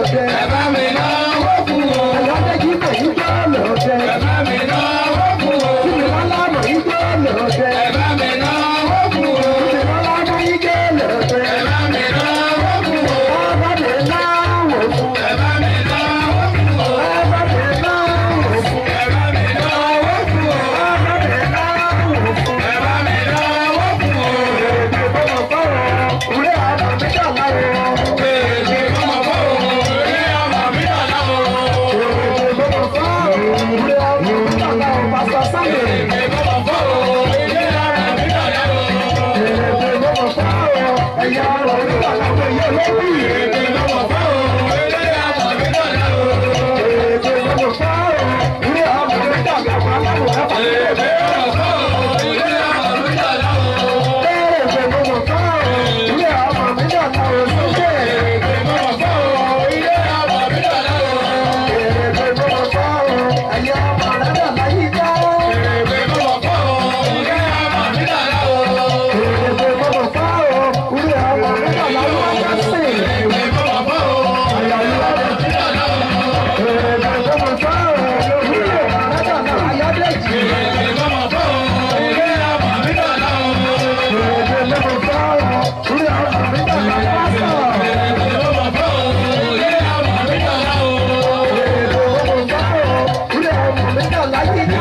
lóde. ẹ bá mi náwó fún o. Ọ̀làdẹ́jì kò ní jọ́ lóde. ẹ bá mi náwó fún o. Ìrọ̀lá mọ̀ ní jọ́ lóde. ẹ bá mi náwó fún o. Ìrọ̀lá mọ̀ ní jọ́ lóde. ẹ bá mi náwó fún o. Ọba mi náwó fún. ẹ bá mi náwó fún o. Ọba mi náwó fún. ẹ bá mi náwó fún o. Ọba mi náwó fún. ẹ bá mi náwó fún o. Èdè bọ́lọ̀ bọ́rọ̀, òré àbá mi dà láwọ̀. Èdè bọ́mọ fọ́ o. Ilé ọmọ mi dà láwo. Èdè bọ́lọ̀ bọ́rọ̀, òré àbá mi dà láwọ̀. Pásítọ̀ Sáyẹ̀. Èdè bọ́mọ fọ́ o. Ilé ọmọ mi dà láwo. Èdè bọ́lọ̀ bọ́rọ̀, ẹ̀yà ọ̀rọ̀ mi dà láwọ̀. Ẹ̀yẹ lórí. Èdè bọ́mọ fọ́ o. Ilé ọmọ mi dà láwo. Èdè bọ́lọ̀ bọ́rọ̀, òré àbá mi dà láwọ̀. Aláwọ̀ ẹ̀fà mi dà Èdè bọ́mọ fọ́ o. Ilé ọmọ mi dà láwo. Èdè bọ́lọ̀ bọ́rọ̀, òré àbá mi dà láwọ̀. Sókè. Èdè bọ́mọ fọ́ o. Ilé ọmọ mi dà láwo. Èdè bọ́lọ̀ bọ́rọ̀, ẹ̀yà ọmọ rẹ̀ dà láyé já. Èdè bọ́mọ fọ́ o. Ilé ọmọ mi dà láwo. Èdè bọ́lọ̀ bọ́rọ̀, òré àbá mi dà láwọ̀. Ajásìn. Èdè bọ́mọ fọ́ o. Ilé ọmọ mi dà láwo. Èdè bọ́lọ̀ bọ́rọ̀, òré àbá mi dà láwọ̀. Ayádẹ́jì. Èdè bọ́mọ fọ́ o. Ilé ọmọ mi dà láwo. Èdè bọ́lọ̀ bọ́rọ̀, òré àbá mi dà láwọ̀. Pásítọ̀. Èdè bọ́mọ fọ́ o. Ilé ọmọ mi dà láwo. Èdè bọ́lọ̀ bọ́rọ̀, òré àbá mi dà láyé já.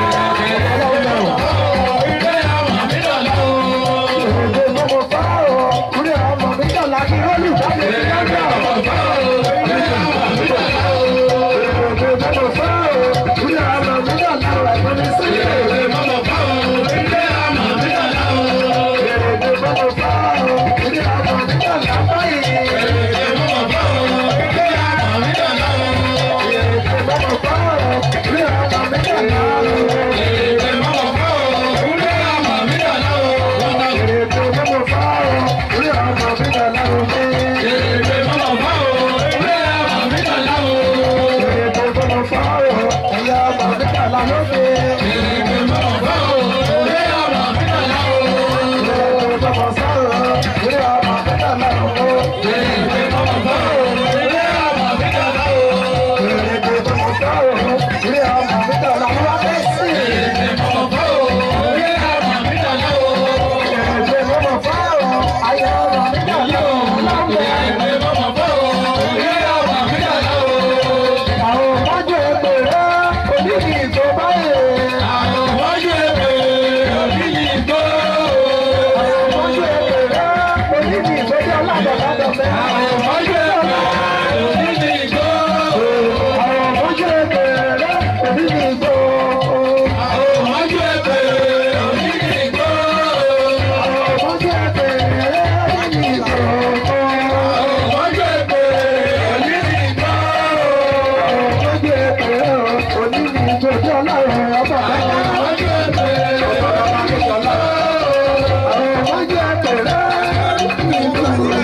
Ilé ọmọ mi dà láwo. Èdè bọ́lọ̀ bọ́rọ̀, òré àbá mi dà láyé olùdarí ìdájọ́. Èdè bọ́lọ̀ bọ́rọ̀, òré àbá mi dà láwọ̀. Ẹ̀gbọ́n mi sílẹ̀. Èdè bọ́lọ̀ bọ́rọ̀, òré àbá mi dà láwọ̀. Èdè bọ́lọ̀ bọ́rọ̀, òré àbá mi dà láwọ̀. Èdè bọ́lọ̀ bọ́rọ̀, òré àbá mi dà láwọ̀. Èdè bọ́lọ̀ bọ́rọ̀, òré àbá mi dà láwọ̀. Èdè bọ́lọ̀ bọ́rọ̀, òré àbá mi dà láwọ̀. Èdè bọ́lọ̀ bọ́rọ̀, òré àbá mi dà ẹ̀yà àbá mi dà láwọ̀. Èdè bọ́lọ̀ sọ̀rọ̀, òré àbá mi dà láwọ̀. Èdè bọ́lọ̀ sọ̀rọ̀, òré àbá mi dà láwọ̀. Èdè bọ́lọ̀ sọ̀rọ̀, òré àbá mi dà láwọ̀. Abẹ́sì. Èdè bọ́lọ̀ sọ̀rọ̀, ayé àbá mi dà láwọ̀. Àwọn ọmọdé ẹgbẹ̀rẹ́ onídìí ìjọ báyìí. Àwọn ọmọdé ẹgbẹ̀rẹ́ onídìí ìjọ jẹ́ aládàádọ́ mẹ́. Àwọn ọmọdé ẹgbẹ̀rẹ́ onídìí ìjọ. Àwọn ọmọdé ẹgbẹ̀rẹ́ onídìí ìjọ. Àwọn ọmọdé ẹgbẹ̀rẹ́ onídìí ìjọ. Àwọn ọmọdé ẹgbẹ̀rẹ́ onídìí ìjọ. Àwọn ọmọdé ẹgbẹ̀rẹ́ onídìí ìjọ. Àwọn ọmọdé ẹgbẹ̀rẹ́ onídìí ìjọ jẹ́ ọlọ́run ọba. Àwọn ọmọdé ẹgbẹ̀rẹ́ onídìí ìjọ. Àwọn ọmọdé ẹgbẹ̀rẹ́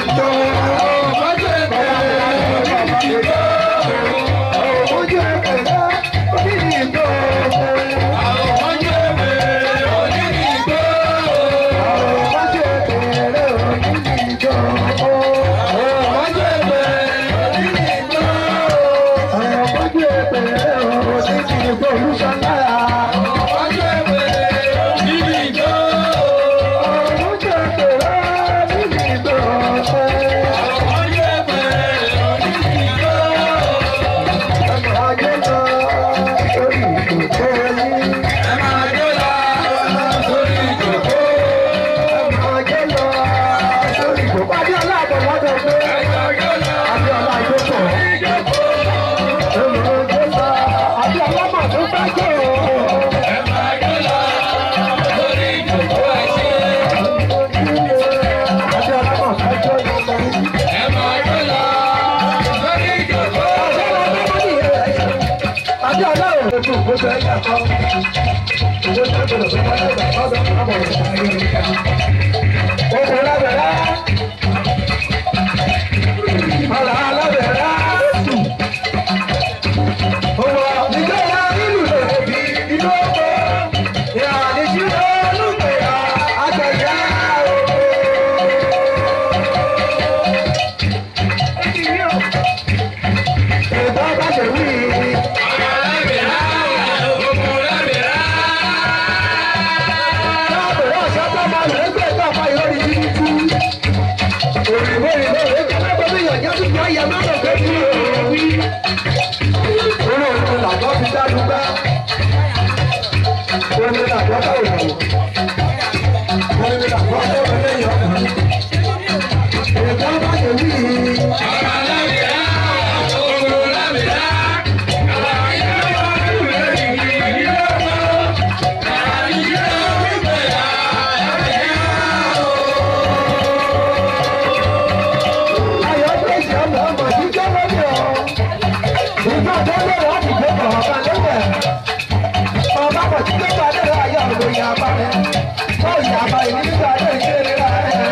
ìjọ tó lè láti gbé bọ̀ ọba lébẹ̀. ọba kò tí gbégbá lérò ayé ọ̀rọ̀ ìyàbá rẹ̀. ó ìyàbá ìní nígbà tó ìṣeré rà rẹ̀.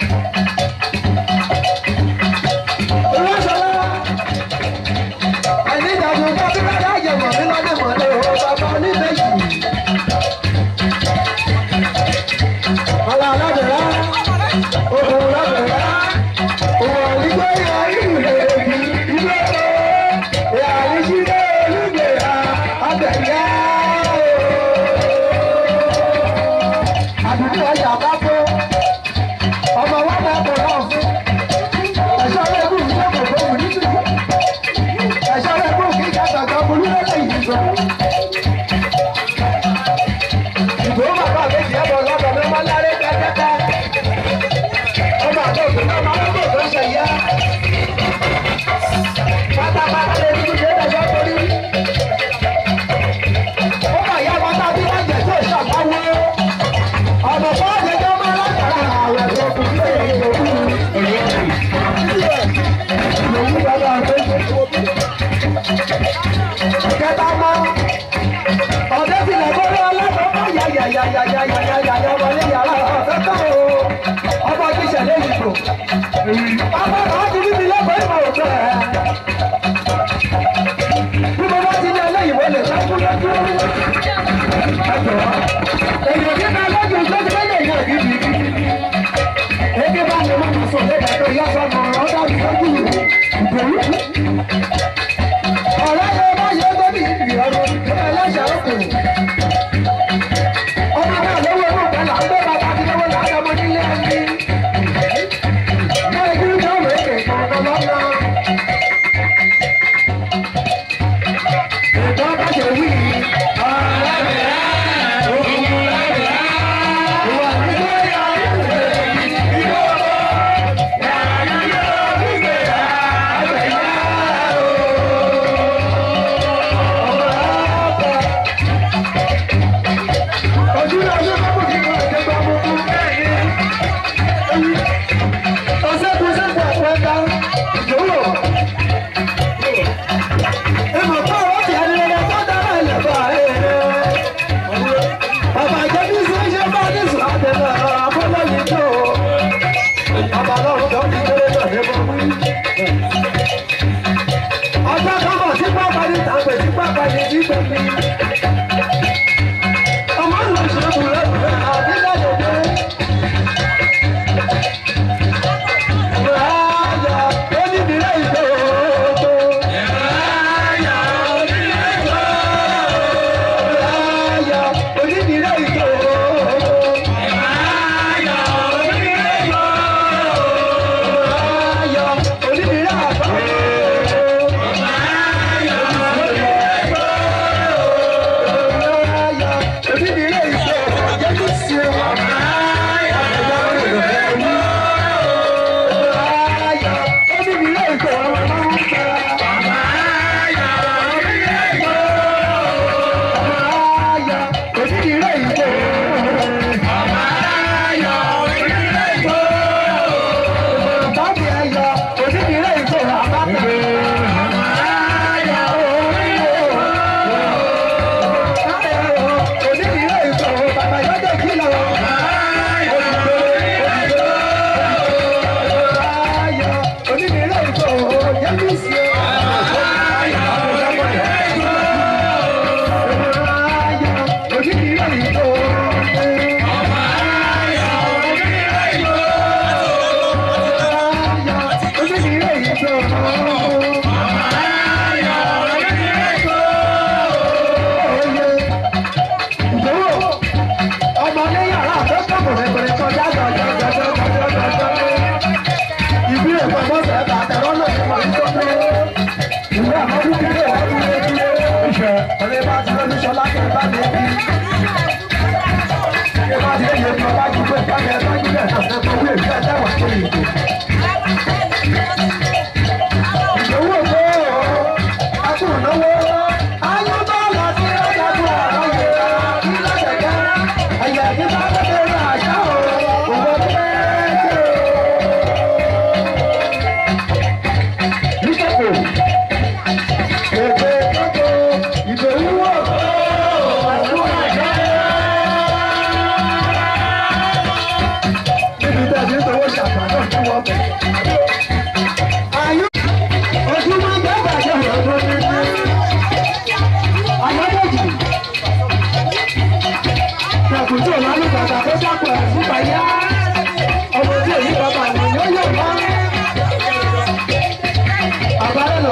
ìwọ́sọ̀lá ẹni ìdájọ́ bá bí bá dá yẹ̀wò mi lọ́dẹ̀ mọ́lẹ̀ o bàbá oníbejì. ọ̀la alábẹ̀rẹ̀ òkun lábẹ̀rẹ̀ òwò ìgbé ya ìlú lèbi ìgbé o ìyá ìṣirò olùgbé ya abẹ̀yẹ o.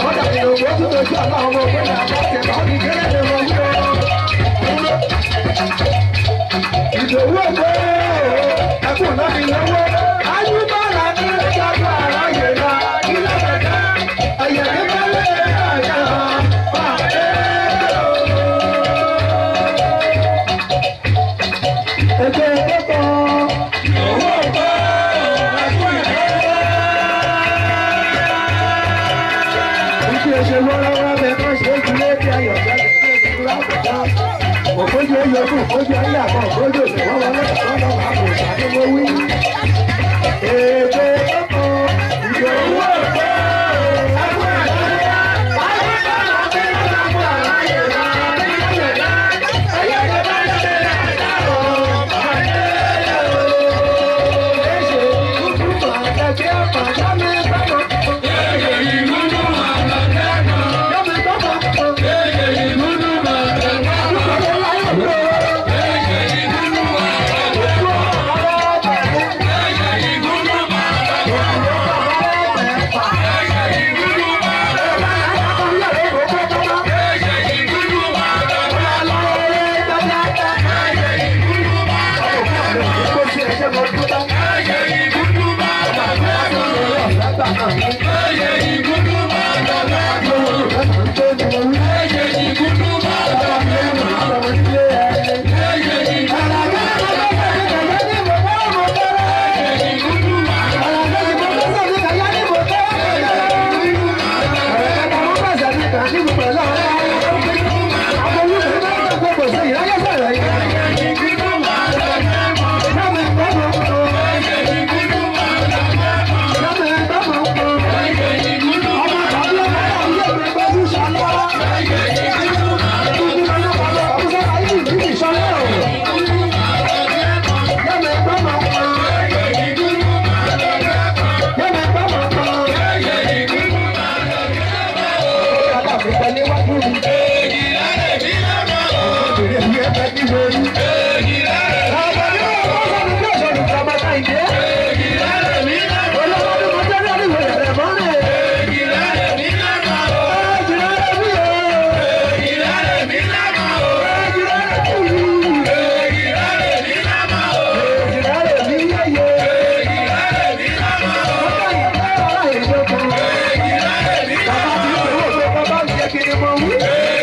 kọ́dà nínú owó tó lójú àlá ọmọ ògbó ní àwọn ọ̀kẹ́ bá mi kéré ní wọn wúlò. ìdòwú ògbó ẹkùn náà mi lọ́wọ́ ayúbọ̀lá ní ìjọba àráyè náà ilé bẹ̀rẹ̀ ẹ̀yẹ̀ nígbà lè àyà pàdé. Ètò ìdókòó owó ògbó ẹkùn ìdókòó. Ìṣe ṣe wọ́rọ́wọ́ bẹ máa ṣe é kúlé bí ayọ̀ jáde ní ìdúró àbùdá. Òkójú ó yọ fún òkójú ayé àbọ̀ òkójú òṣè wọ́n wọlé ọ̀dọ́ lọ́wọ́ àpò ìṣàkóso wí. Èdè ọkọ̀ ìdòwú òkè ẹgbẹ́ ìdáyà. Ayé náà ti ń sàmú àráyè rà ní ìṣẹ̀dá. Ẹyẹ ti bá ṣe ẹ̀dá ọ̀ pàdé o. Èṣe ìdúró àtẹ̀kẹ́ àpàdá mi sọ̀rọ̀. Èyí ìlú Bàbá mi ò wò pé bàbá mi yẹ kí ni mo wí.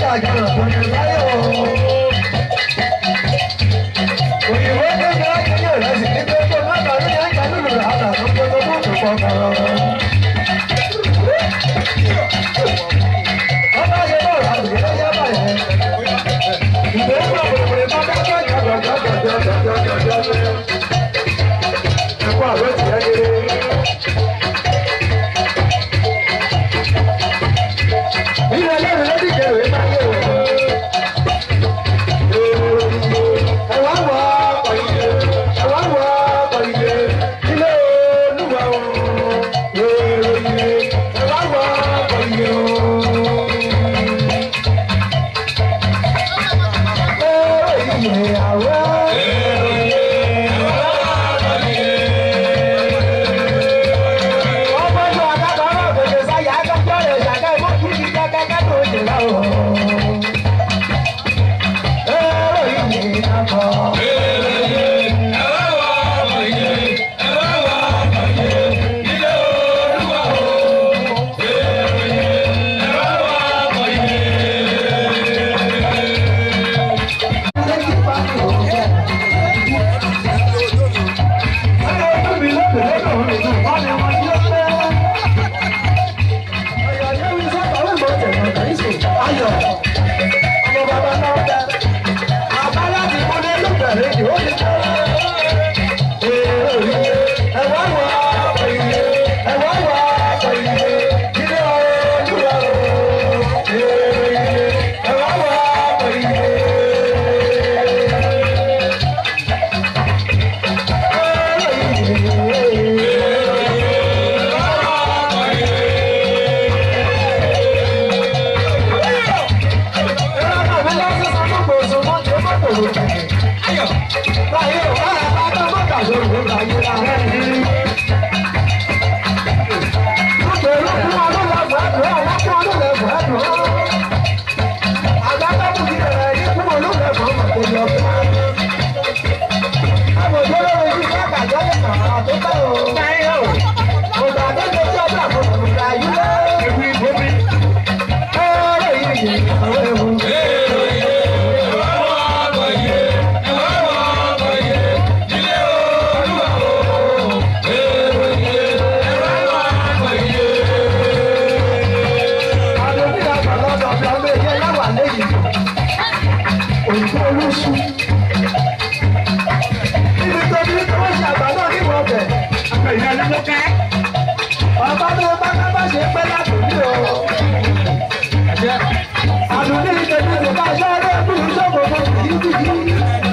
àjọyọ̀ tó ní báyọ̀ òyìnbó tó ní ọjọ́ rẹ̀ sì ní pé kó má bàa ní ẹ̀ka nínú rẹ̀ àtà tó kó tó tó pọ̀ kọ̀rọ̀. wọ́n bá ṣe bọ́ọ̀lù àgbègbè ló yá báyẹn. ìgbé ń bọ̀ pèpè bá dájọ́ jọjọjọjọjọjọjọjọ. ẹ̀kọ́ àlọ́ tìyẹ́ kéré. Ilé ẹlẹ́rìí ló dìde ìwé máa ń lé wọ̀. Ẹ̀wá wọ ọkọ̀ ìdè, ẹ̀wá wọ ọkọ̀ ìdè, ilé olúwa o. Èrò ìdè, ẹ̀wá wọ ọkọ̀ ìdè o. Èrò ìdè àwọ̀. Ọmọ ìlú àgàtà náà gbèsè sáyà akẹ́kọ̀ọ́ rẹ̀ ṣàkẹ́ ìmọ̀ kí kí kẹ́kẹ́ tó ṣe láwọ̀. Èrò ìdè àkọ́. Òyìnbó olóṣù. Ibi tó ní kí wọ́n ṣe àgbà náà ní wọ́n bẹ̀. Àgbà ìyá ló ká. Bàbá tó bá ká bá ṣe pẹ́ látòlí o. Àdùnní ìtẹ̀jú ti bá ṣọ́ọ́rọ́ ẹ̀kún ìṣòkò fún kìkìkì.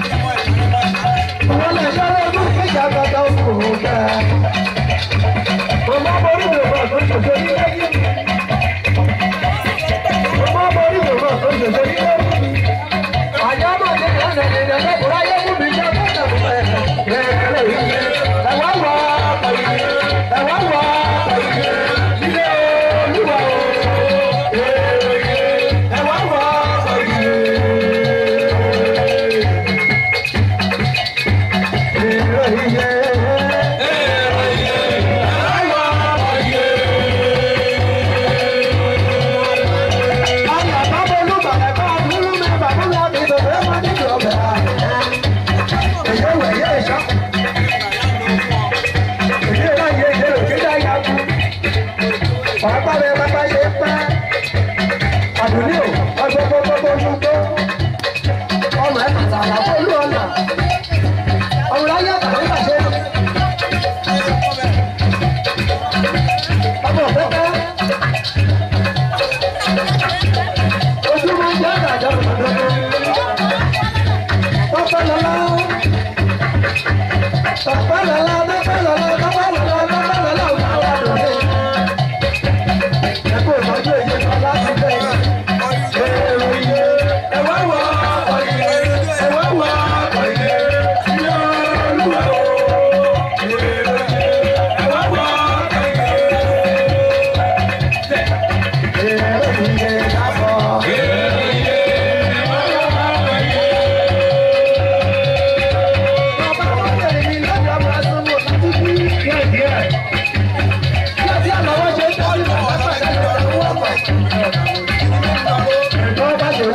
Wọ́n lè ṣọ́ọ́rọ́ ẹ̀kún ìjà gbọ́dọ̀ òkú kẹ́. Màmá borí mi ò bọ̀ tó ṣòṣò ní lẹ́yìn. Màmá borí mi ò bọ̀ tó ṣòṣò ní lẹ́yìn. Àjọ máa ní ìlànà ìrìnà lẹ́kùnrin ayé fún mi jẹ́ fún ìjọba ẹ̀. Ẹ̀wá wọ ọkọ̀ yìí, ẹ̀wá wọ ọkọ̀ yìí, ilé olúwa o. Ẹ̀wá wọ ọkọ̀ yìí. Èrò iye. Ayọ̀ bábọ̀ olúbàdàn bá dúró mi bàbá mi àti ìdòdó ẹ̀ máa nílò ọbẹ̀ àná. Èyí ò wẹ̀ yé ìṣọ́. Èyí ò láyé ìdè òkè dáyà kú. Pàápàá bẹ́ẹ̀ bá bá ṣe pẹ́. Àdùnní ò ọgbọ́gbọ́gbọ́ ojú tó. Ọmọ ẹ̀ tàtà àlàfo olú ọ̀nà. Ọmọ láyé àtàlẹ́ bàṣẹ. Ọmọ ọ̀fẹ́ pẹ́. Ojú máa ń jẹ́ àgbàdo òdòdó. Tọ́pẹ́ lọ́lá. Tọ́pẹ́ lọ́lá, tọ́pẹ́ lọ́lá, tọ́pẹ́ lọ́lá, tọ́pẹ́ lọ́lá, òun àwọn àdùnní. Ẹ kó ìtọ́jú èyí kan láti bẹ̀. Èrò iye, ẹ̀wá wọ ọkọ̀ iye, ẹ̀wá wọ ọkọ̀ iye, iye olúwa o. Èrò iye, ẹ̀wá wọ ọkọ̀ iye. Èrò iye lábọ̀. Thank you.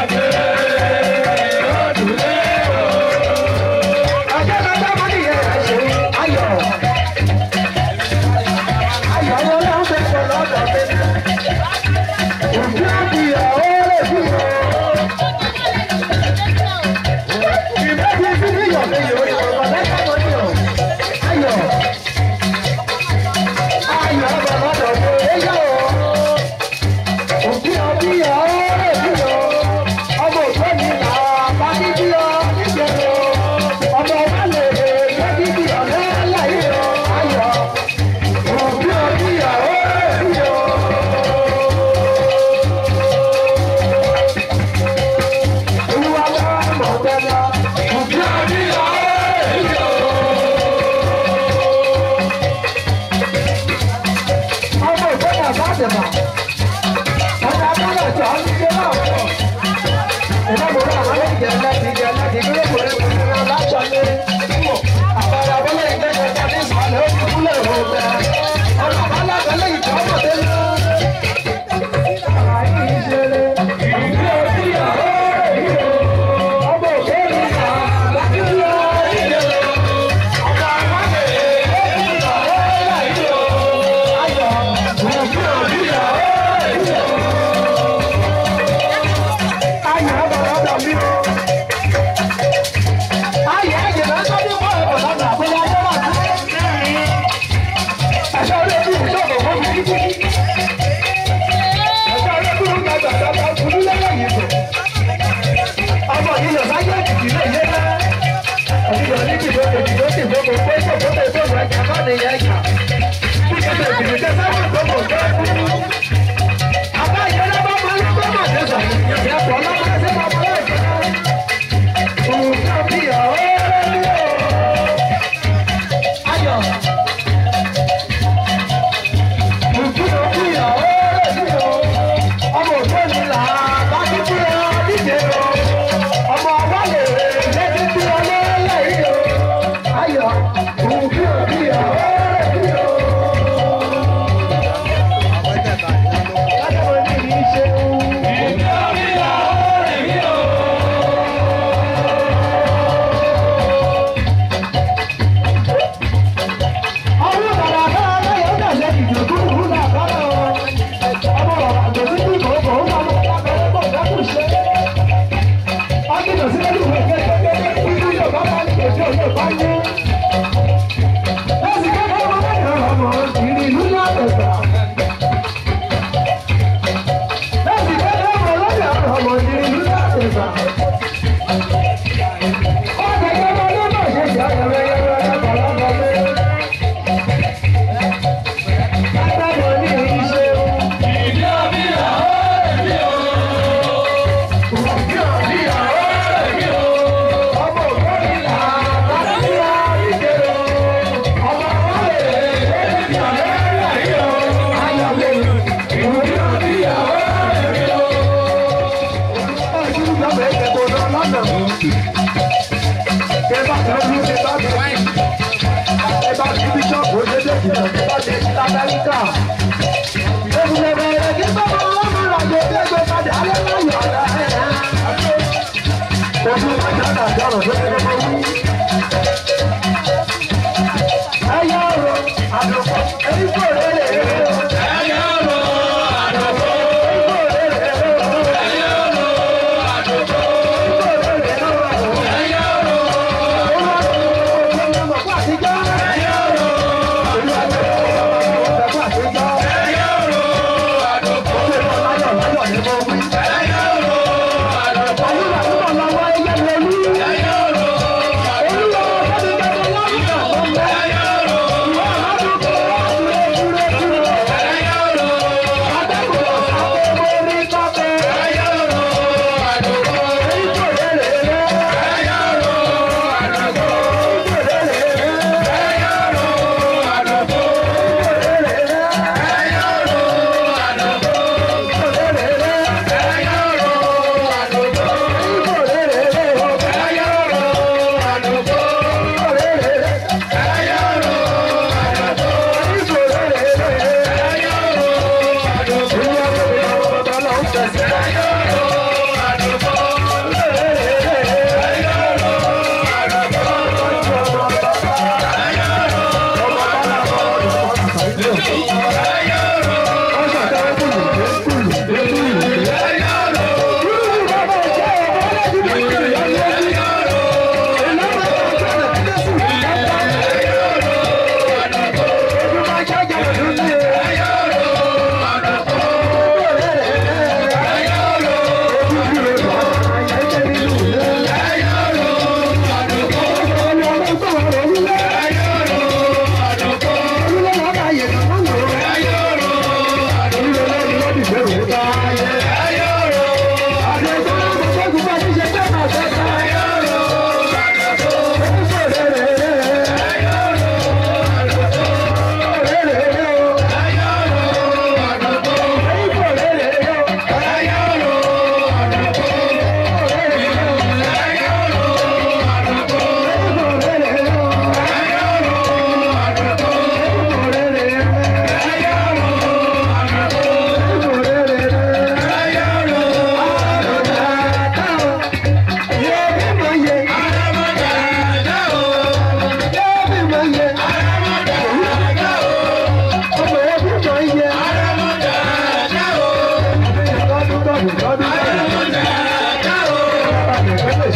Ayọ̀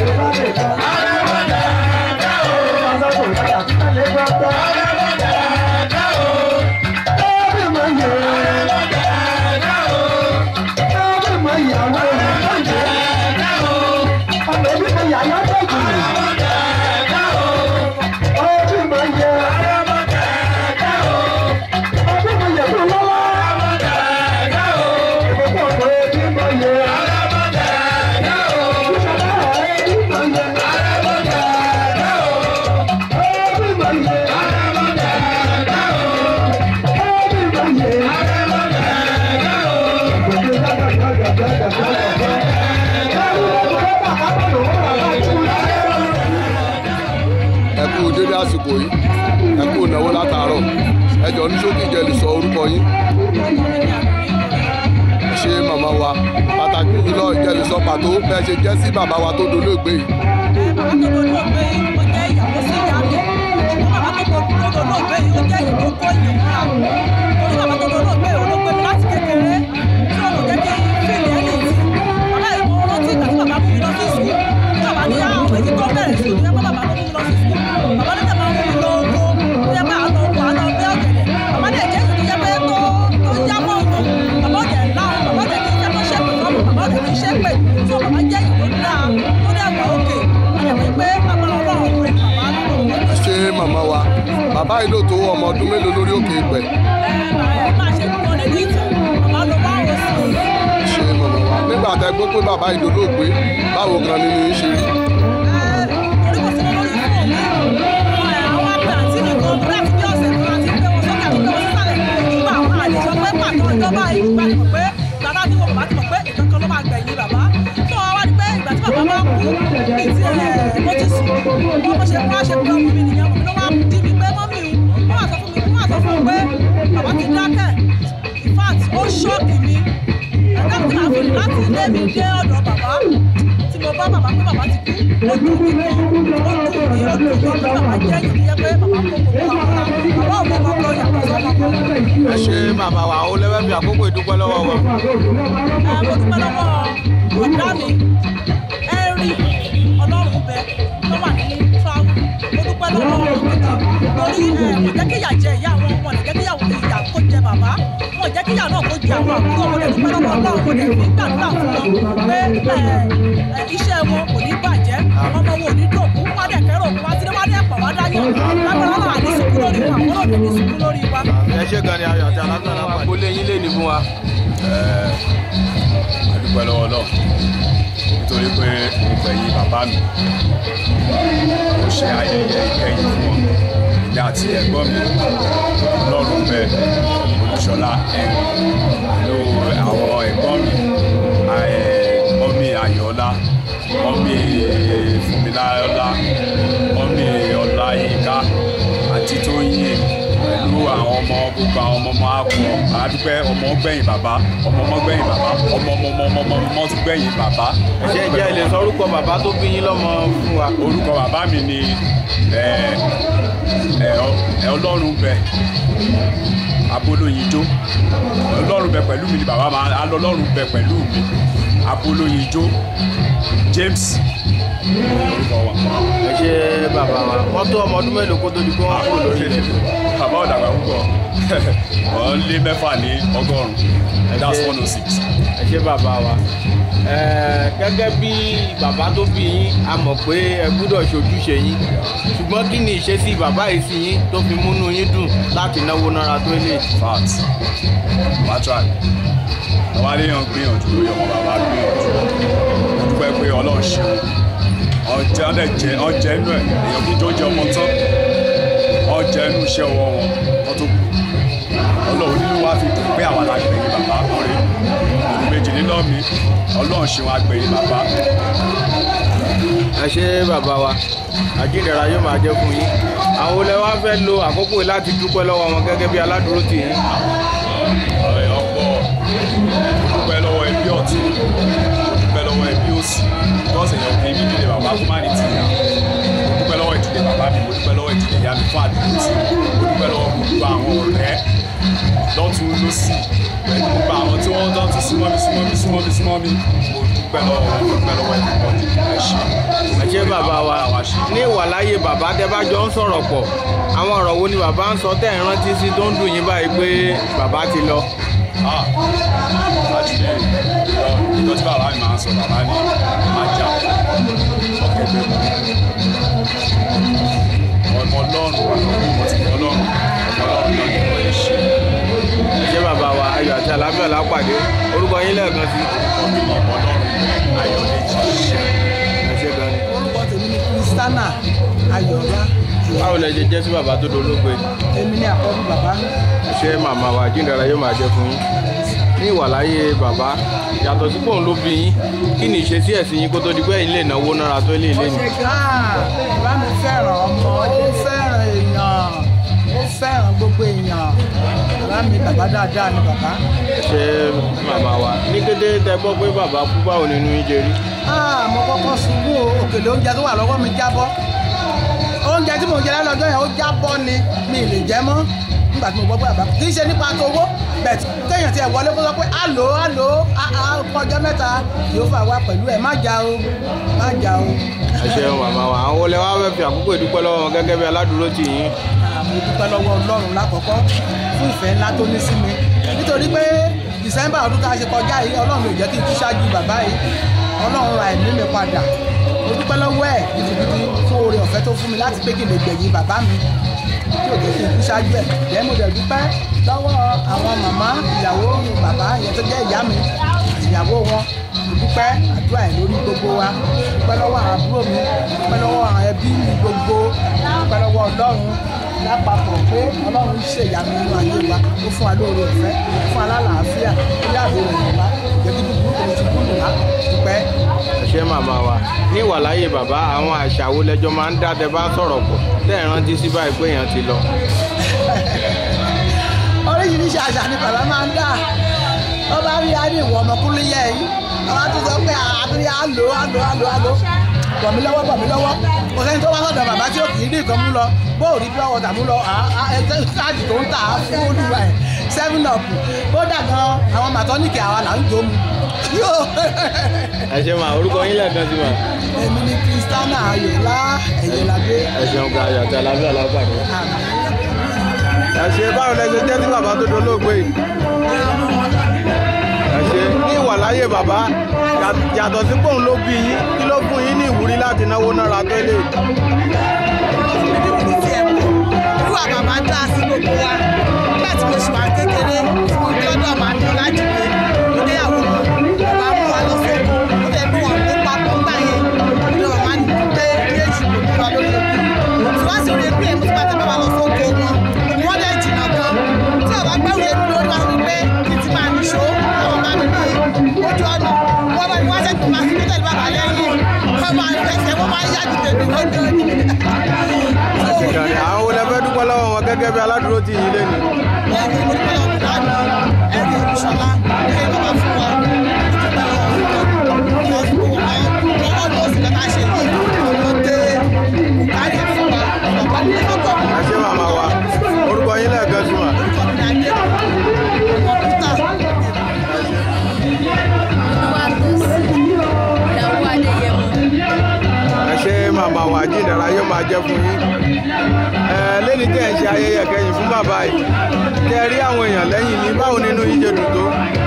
ẹ kú dédé àsìkò yìí ẹ kú ìnáwó látàárọ̀ ẹ jọ ní ṣókí ìjẹ́ lè sọ orúkọ yín ẹ ṣe màmá wa pàtàkì jùlọ ìjẹ́ lè sọ pàtó bẹ́ẹ̀ ṣe jẹ́ sí bàbá wa tó dolóògbé yìí. ẹ ṣe màmá wa bàbá yìí ló tó ọmọ ọdún mélòó lórí òkè ìpẹ́. ṣe màmá wa nígbà tẹ gbọ́ pé bàbá yìí dolóògbé báwo gan ni ní í ṣe rí. ṣọ́ọ̀kì mi ẹ̀dá tí màá fi láti ilé mi dé ọ̀dọ̀ bàbá tí mo bá bàbá pé bàbá ti kú ó dùn mí gan ó dùn mí ó dùn mí ó dùn mí bàbá jẹ́ ìdíyẹ pé bàbá kó gbogbo àwọn ọmọ bàbá ọmọ kan yàtọ̀ sọ́mọ kan. ẹ ṣe màmá wa ó lẹ́wẹ́ bí àkókò ìdúpẹ́ lọ́wọ́ wọn. ẹ mo dúpẹ́ lọ́wọ́ ọ̀dá mi ẹ̀rí ọlọ́run bẹ tó wà ní fáwọn mo dúpẹ́ lọ́wọ́ gidi torí ẹ̀ kò jẹ́ kí ìyà jẹ ìyá àwọn ọmọ rẹ̀ jẹ́ kí ìyàwó ìyà kó jẹ bàbá wọn jẹ́ kí ìyà náà kó jẹ àwọn àbúrò wọn lè dúpẹ́ lọ́wọ́ ọlọ́run mo lè fi gbàdúrà fún wọn pé ẹ, iṣẹ́ wọn kò ní bàjẹ́ ọmọ wọn ò ní dòkú wọn dẹ̀ kẹ́rọ̀ òkú wá sílé wọn dẹ̀ pọ̀ wá dáyọ̀ lágbára náà àní sùkú lórí wa àwọn òde ní sùkú lórí wa. ẹ ṣe gan ni ayọ̀ àti alágbára náà pàdé. kó lé yín lé ní fún wa. àdúpẹ́ lọ́wọ́ náà nítorí pé mo gbẹ̀yìn bàbá mi mo ṣe ayẹyẹ ìkẹyìn fún wọn ìyá àti ẹ̀gbọ́n mi lọ́rùn bẹ olùṣọ́lá ẹ̀rìn pẹ̀lú àwọn ẹ̀gbọ́n mi ẹ̀, mọ́mí ayọ̀ọ́lá mọ́mí fúnmiláyọ́lá mọ́mí ọláyínká àti tóyìn pẹ̀lú àwọn ọmọ gbogbo àwọn ọmọ ọmọ àpò àdúpẹ́ ọmọ gbẹ̀yìn bàbá ọmọ ọmọ gbẹ̀yìn bàbá ọmọ ọmọ ọmọ ọmọ ọmọ ọmọ tún gbẹ̀yìn bàbá. ẹ ṣe jẹ́ ilé sọ orúkọ bàbá tó bí yín lọ́mọ fún wa. orúkọ bàbá mi ni ẹ, ẹ, ọ- ẹ, ọlọ́run bẹ abolóyinjó ọlọ́run bẹ pẹ̀lú mi ni bàbá máa alọ́ ọlọ́run bẹ pẹ̀lú mi abolóyinjó James orúkọ wa. ẹ ṣe bàbá wa wọ́n tó ọmọ ọdún mélòó kó tó di pé wọ́n kúrò lórí ilẹ̀. bàbá ọ̀dàgbà púpọ̀ wọ́n lé mẹ́fà ní ọgọ́rùn-ún that's one oh six. ẹ ṣe bàbá wa Ẹ, gẹ́gẹ́ bí bàbá tó bí yín a mọ̀ pé ẹ gbúdọ̀ ṣojúṣe yín ṣùgbọ́n kí ni ìṣesí bàbá yìí sí yín tó fi múnú yín dùn láti náwó náírà tó lè. fact natural àwọn aléyàn gbìyànjú lórí ọmọ bàbá gbìyànjú mo dúpẹ́ pé ọlọ́run ṣe ọjẹ́ ọdẹ jẹ ọjẹ́ inú ẹ̀ èèyàn kí tó jẹ ọmọ tán ọjẹ́ inú iṣẹ́ ọwọ́ wọn wọ́n tó kù ọlọ́run nínú wa fi dùn pé àwọn alágbèyìn bàbá ọ̀rẹ́ òun méjì nínú mi ọlọ́run ṣe wọn agbèyìn bàbá ẹ ṣe bàbá wa àjíǹdàrà yóò máa jẹ́ fún yín àwọn olè wa fẹ́ lo àkókò yìí láti dúpẹ́ lọ́wọ́ wọn gẹ́gẹ́ bí aládùúró tì yín. ọ̀rẹ́ ọ̀pọ̀ dúpẹ́ lọ́wọ́ ẹbí ọ̀tún dúpẹ́ lọ́wọ́ ẹbí òsì bọ́ọ̀sì èèyàn kì í bí ìdílé bàbá fún máa ní ti yà mo dúpẹ́ lọ́wọ́ ìdílé bàbá mi mo dúpẹ́ lọ́wọ́ ìdílé ìyá mi fún àdúgbò tí mo dúpẹ́ lọ́wọ́ gbogbo àwọn ọ̀rẹ́ lọ́tún lọ́sì pẹ̀lú gbogbo àwọn tí wọ́n dán tún súnmọ́ mi súnmọ́ mi súnmọ́ mi súnmọ́ mi mo dúpẹ́ lọ́wọ́ mo dúpẹ́ lọ́wọ́ ìdílé ẹ ṣé ẹ ìwà láyé bàbá tẹ bá jọ ń sọ̀rọ̀ pọ̀ àwọn ọ̀rọ̀ wo ni bàbá ń sọ tẹ̀ ń rántí sí tó ń dùn yín báyìí pé bàbá ti lọ. Ah, láti lè ìjọ tí bàbá mi máa ń sọ bàbá ní má jà ọ̀kẹ́gbẹ́ ọmọ ọlọ́run mo ti mọ ọlọ́run ọmọ ọlọ́run náà ni wọ́n ṣe. ṣé bàbá wa ayọ̀ àti àlàáfíà lápàdé orúkọ yín lẹ́ẹ̀kan sí. ọmọ ọlọ́run ayọ̀ lè jí ṣe. ẹ ṣe gan ni. orúkọ tèmi ni kristana ayọ̀lá báwo lẹ ṣe jẹ́ sí bàbá tó dolóògbé èmi ni àkọ́bí bàbá ṣé màmá wa jíǹdara yóò máa jẹ fún yín ní ìwàláyé bàbá yàtọ̀ sí pòun ló bí yín kí ni ìṣesí ẹ̀sìn yín kó tó di pé ẹ̀yin lè náwó nára tó lè lé ní. bàbá mi fẹ́ràn ọmọ ó fẹ́ràn èèyàn ó fẹ́ràn gbogbo èèyàn bàbá mi bàbá dáadáa ni bàbá. ṣé màmá wa ní kété tẹ gbọ́ pé bàbá kú báwo nínú yín jẹ rí. Ah, mo kọ́kọ́ ṣubú o òkèlè oúnjẹ tó wà lọ́wọ́ mi jábọ́ oúnjẹ tí mo jẹ lálọ́jọ́ yẹn ó jábọ́ ni mi ì lè jẹ mọ́ nígbà tí mo gbọ́ pé bàbá kì í ṣe nípa tówó bẹ̀t kéèyàn tiẹ̀ wọlé kó sọ pé àlò àlò ọjọ́ mẹ́ta yóò fà wá pẹ̀lú ẹ̀ má jà o má jà o. ẹ ṣeun màmá wa àwọn olè wa fẹ́ fi àkókò ìdúpẹ́ lọ́wọ́ wọn gẹ́gẹ́ bí aládùúró tì yín. mo dúpẹ́ lọ́wọ́ ọlọ́run lákọ̀ọ́kọ́ fún ìfẹ́ ńlá tó ní sí mi nítorí pé december ọdún tá a ṣe kọjá yìí ọlọ́run ò jẹ́ kí n kú ṣáájú bàbá yìí ọlọ́run ra ẹ̀mí mi padà mo dúpẹ́ lọ́wọ́ ẹ̀ gidigidi fún oore ọ̀fẹ́ tó fún mi láti pé kí n lè gbẹ̀yìn bàbá mi tí ò jẹ́ kí n kú ṣáájú ẹ̀ jẹ́ mo dẹ̀ dúpẹ́ lọ́wọ́ àwọn màmá ìyàwó bàbá yẹn tó jẹ́ ìyá mi ìyàwó wọn mo dúpẹ́ àdúrà ẹ̀ lórí gbogbo wa dúpẹ́ lọ́wọ́ àwọn àbúrò mi dúpẹ́ lọ́wọ́ àwọn ẹbí mi gbogbo dúpẹ́ lọ́wọ́ ọlọ́run lápapọ̀ pé ọlọ́run ń ṣe ìyanu nínú ayé wa ó fún wa lóore ọ̀fẹ́ ó fún wa lálàáfíà ó yàgò rẹ̀ wá ìjẹ́bí dúdú òun ti kúrò wá dúpẹ́. ẹ ṣé màmá wa ní ìwàláyé bàbá àwọn àṣà wo lẹjọ máa ń dá tẹ bá sọ̀rọ̀ pọ̀ tẹ́ ẹ̀ rántí sí báyìí pé èèyàn ti lọ. oríṣiríṣi àṣà ni bàbá máa ń dà ó bá rí a ní ìwọ ọmọkùnrin yẹ yìí àwọn tó sọ pé àtúnyẹ àlò àlò àlò àlò bọ̀ mí lọ́wọ́ bọ̀ mí lọ́wọ́ kò sẹ́ni tó wá sọ̀dọ̀ bàbá tí ó kì í rí nǹkan mú lọ bó ò rí bí ọwọ́ tà mú lọ ẹgbẹ́ káàdì tó ń tà á fún olúwa ẹ̀ seven up kódà gan àwọn màtọ́nìkì àwa là ń jó mu. ẹ ṣe máa orúkọ yín lẹ́ẹ̀kan sí ma. èmi ni kristiana ayọ̀lá ẹ̀yẹ̀lágbé. ẹ ṣeun ga ayọ̀ àti alábíà lápàdé. ẹ ṣe báwo lẹ ṣe jẹ́ sí bàbá tó dolóògbé yìí. ẹ ṣe ní ìwàláyé bàbá yàtọ̀ sí pòun ló bí yín kí ló fún yín ní ìwúrí láti náwó náírà tó lè. Olúwa bàbá dá sí gbogbo wa. Nígbà tí mo ṣì wà kékeré, tí mo dé ọ̀dọ̀ màá dán láti pé mo dé àwọn ọmọ. Bàbá mú wa lọ fún ọkọ. Ó lè mú wọn kó papọ̀ ńgbà yẹn. Ilé màmá ní pé méjì kò ní wa lórí òkú. Tí wọ́n sì rí pé mo ti bá tẹ́ bá wa lọ fún oko wọn. Wọ́n lè jìnnà gan. Tí ọba gbẹ́rù yẹn lórí wa wí pé kí ti máa nìṣó. Àwọn bá mi ní ojú ọ̀nà. Wọ́n bá mi wá sẹ́kù máa fi tẹ̀lé bàbá lẹ́yìn. Wọ́n máa fẹsẹ̀ wọ́n máa yá ju tèmi lọ́jọ́ ni. àṣìkànnì àwọn olè fẹ́ dúpẹ́ lọ́wọ́ wọn gẹ́gẹ́ bí aládùúró tì yín lẹ́nu. ẹ ṣe màmá wa orúkọ yín lẹ́ẹ̀kan sí ma. ẹ ṣe màmá wa jíǹdàrà yóò máa jẹ́ fún yín. ẹ lẹ́ni tẹ́ ẹ̀ ń ṣe ayẹyẹ kẹyìn fún bàbá yìí tẹ́ ẹ rí àwọn èèyàn lẹ́yìn ní báwo nínú yín ṣe dùn tó.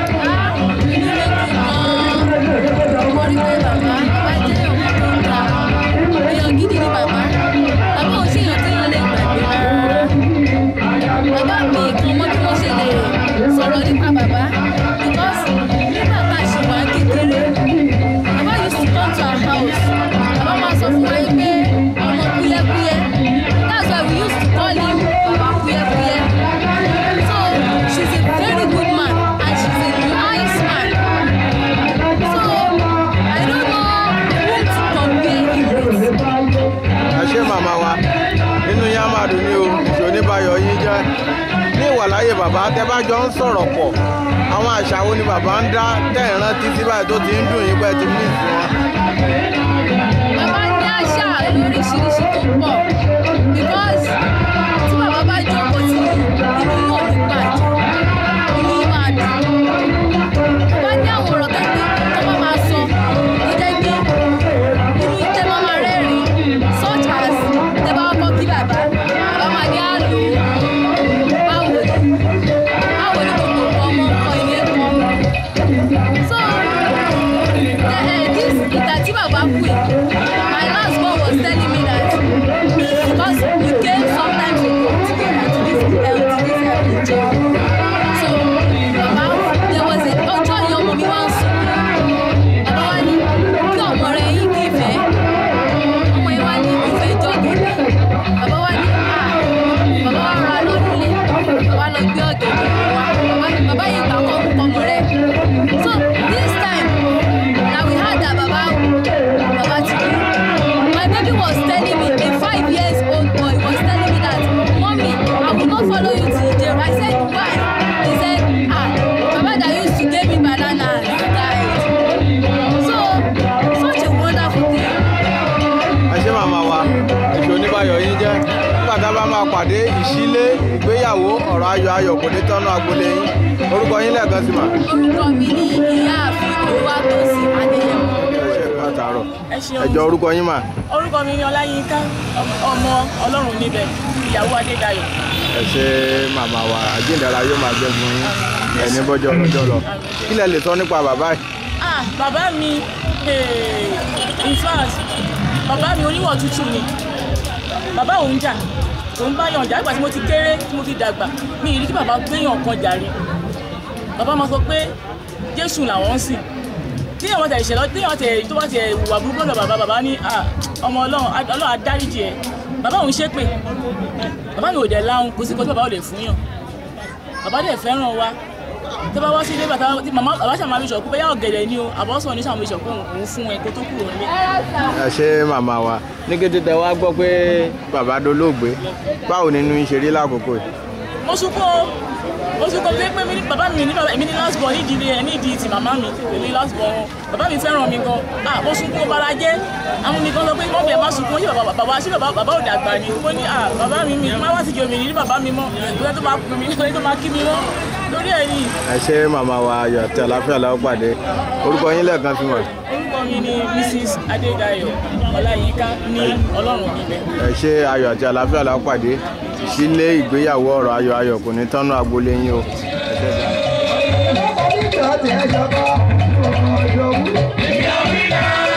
èèyàn gidi ni bàbá bàbá ò ṣèyàn téèyàn lè gbàgbé rárá bàbá mi kan mọ bí wọ́n ṣe lè sọ̀rọ̀ nípa bàbá because nígbà tá a ṣe wà kékeré bàbá used to come to our house bàbá máa sọ fún wa yín pé ọmọ kúyẹ́kúyẹ́ that's why we used to call him bàbá kúyẹ́kúyẹ́ so she's a very good man and she's a nice man so I don't know who to compare him with. ẹ ṣe màmá wa nínú yín á máa dùn ní o ìṣó oníbàyọ̀ yín jẹ́ ní ìwàláyé bàbá tẹ́ bá jọ ń sọ̀rọ̀ pọ̀ àwọn àṣà wo ni bàbá ń dá tẹ́ ẹ̀ rántí sí báyìí tó ti ń dùn yín pẹ́ ti mí ìsìn wọn. bàbá ní àṣà lóríṣiríṣi tó pọ̀ because tí bàbá bá jókòó tí inú yóò ní gbàjọ inú yìí máa dùn bàbá ní àwọn ọ̀rọ̀ tẹ́gbẹ́ tó bá máa sọ tó jẹ́ pé inú yìí tẹ́ máa máa rẹ́rìn-ín such as wa pàdé ìṣílé ìgbéyàwó ọ̀rọ̀ ayọ̀ ayọ̀ kò ní tọ́nú agboolé yín orúkọ yín lẹ́ẹ̀kan sí mà. orúkọ mi ni ìyáàfin olúwatósìn adéyẹmọ. ẹ ṣe ẹ̀ka àtàrọ̀ ẹ ṣeun ẹ̀jọ̀ orúkọ yín mà. orúkọ mi ni ọláyínká ọmọ ọlọ́run níbẹ̀ ìyàwó adédayọ̀ ẹ ṣe màmá wa àjíǹdàrà yóò máa gbẹ fún yín ẹni bọ́jọ́ ọlọ́jọ́ lọ kí lẹ lè sọ nípa bàbá yìí. ah bàbá mi eh, in fact bàbá mi oníwọ̀ tútù ni bàbá òun jà òun bá yàn jà nígbà tí mo ti kéré tí mo ti dàgbà mi ì rí kí bàbá gbéyàn kan jàre bàbá máa sọ pé jésù làwọn ń sìn tí àwọn tẹ̀ ìṣẹ̀lẹ̀ tí àwọn tẹ̀ tó bá tẹ̀ wà burúkú lọ bàbá bàbá ní ah, ọmọ ọlọ́run ọlọ́run adáríjì ẹ̀ bàbá òun ṣépè bàbá mi ò dẹ̀ láhùn kò sí nǹkan tí bàbá ò lè fún yàn bàbá dẹ̀ fẹ́ràn wa tó bá wá sí ilé bàtà tí màmá bàbá ṣàmà mi sọ pé bẹ́ẹ̀ ọ̀gẹ̀dẹ̀ ni o àbọ̀sọ̀ ní ṣàmì sọ pé òun fún ẹ kó tó kúrò nílé. ẹ ṣe màmá wa ní kété tẹ wá gbọ́ pé bàbá dolóògbé báwo nínú yín ṣe rí lákòókò yìí. mo sunkún o mo sunkún pé pé mi ní- bàbá mi ní bàbá mi ní last born nídìí ilé nídìí ti màmá mi èmi last born wọn bàbá mi fẹ́ràn mi gan ah mo sunkún bara jẹ́ àwọn mi kan sọ pé mọ́mí ẹ̀ má sunkún ṣé bàbá bàbá ṣé bàbá bàbá ò dàgbà ni mo ní ah bàbá mi mi má wá sí jòmí ní bàbá mi mọ́ ìgbà tó máa pè mí ìgbà tó máa kí mi mọ́ lórí ẹ̀ ni ẹ ṣe màmá wa ayọ̀ àti àlàáfíà làwọn pàdé orúkọ yín lẹ́ẹ̀kan sí wọn. orúkọ mi ni mrs adédayọ̀ ọláyínká ní ọlọ́run níbẹ̀. ẹ ṣe ayọ̀ àti àlàáfíà làwọn pàdé ìṣílé ìgbéyàwó ọ̀rọ̀ ayọ̀ ayọ̀ kò ní tọ́nú agboolé yín o. ẹ ṣe bẹ́ẹ̀. Ìjọba ti ẹ̀ṣọ́ kọ́ ọ̀dọ́ wù.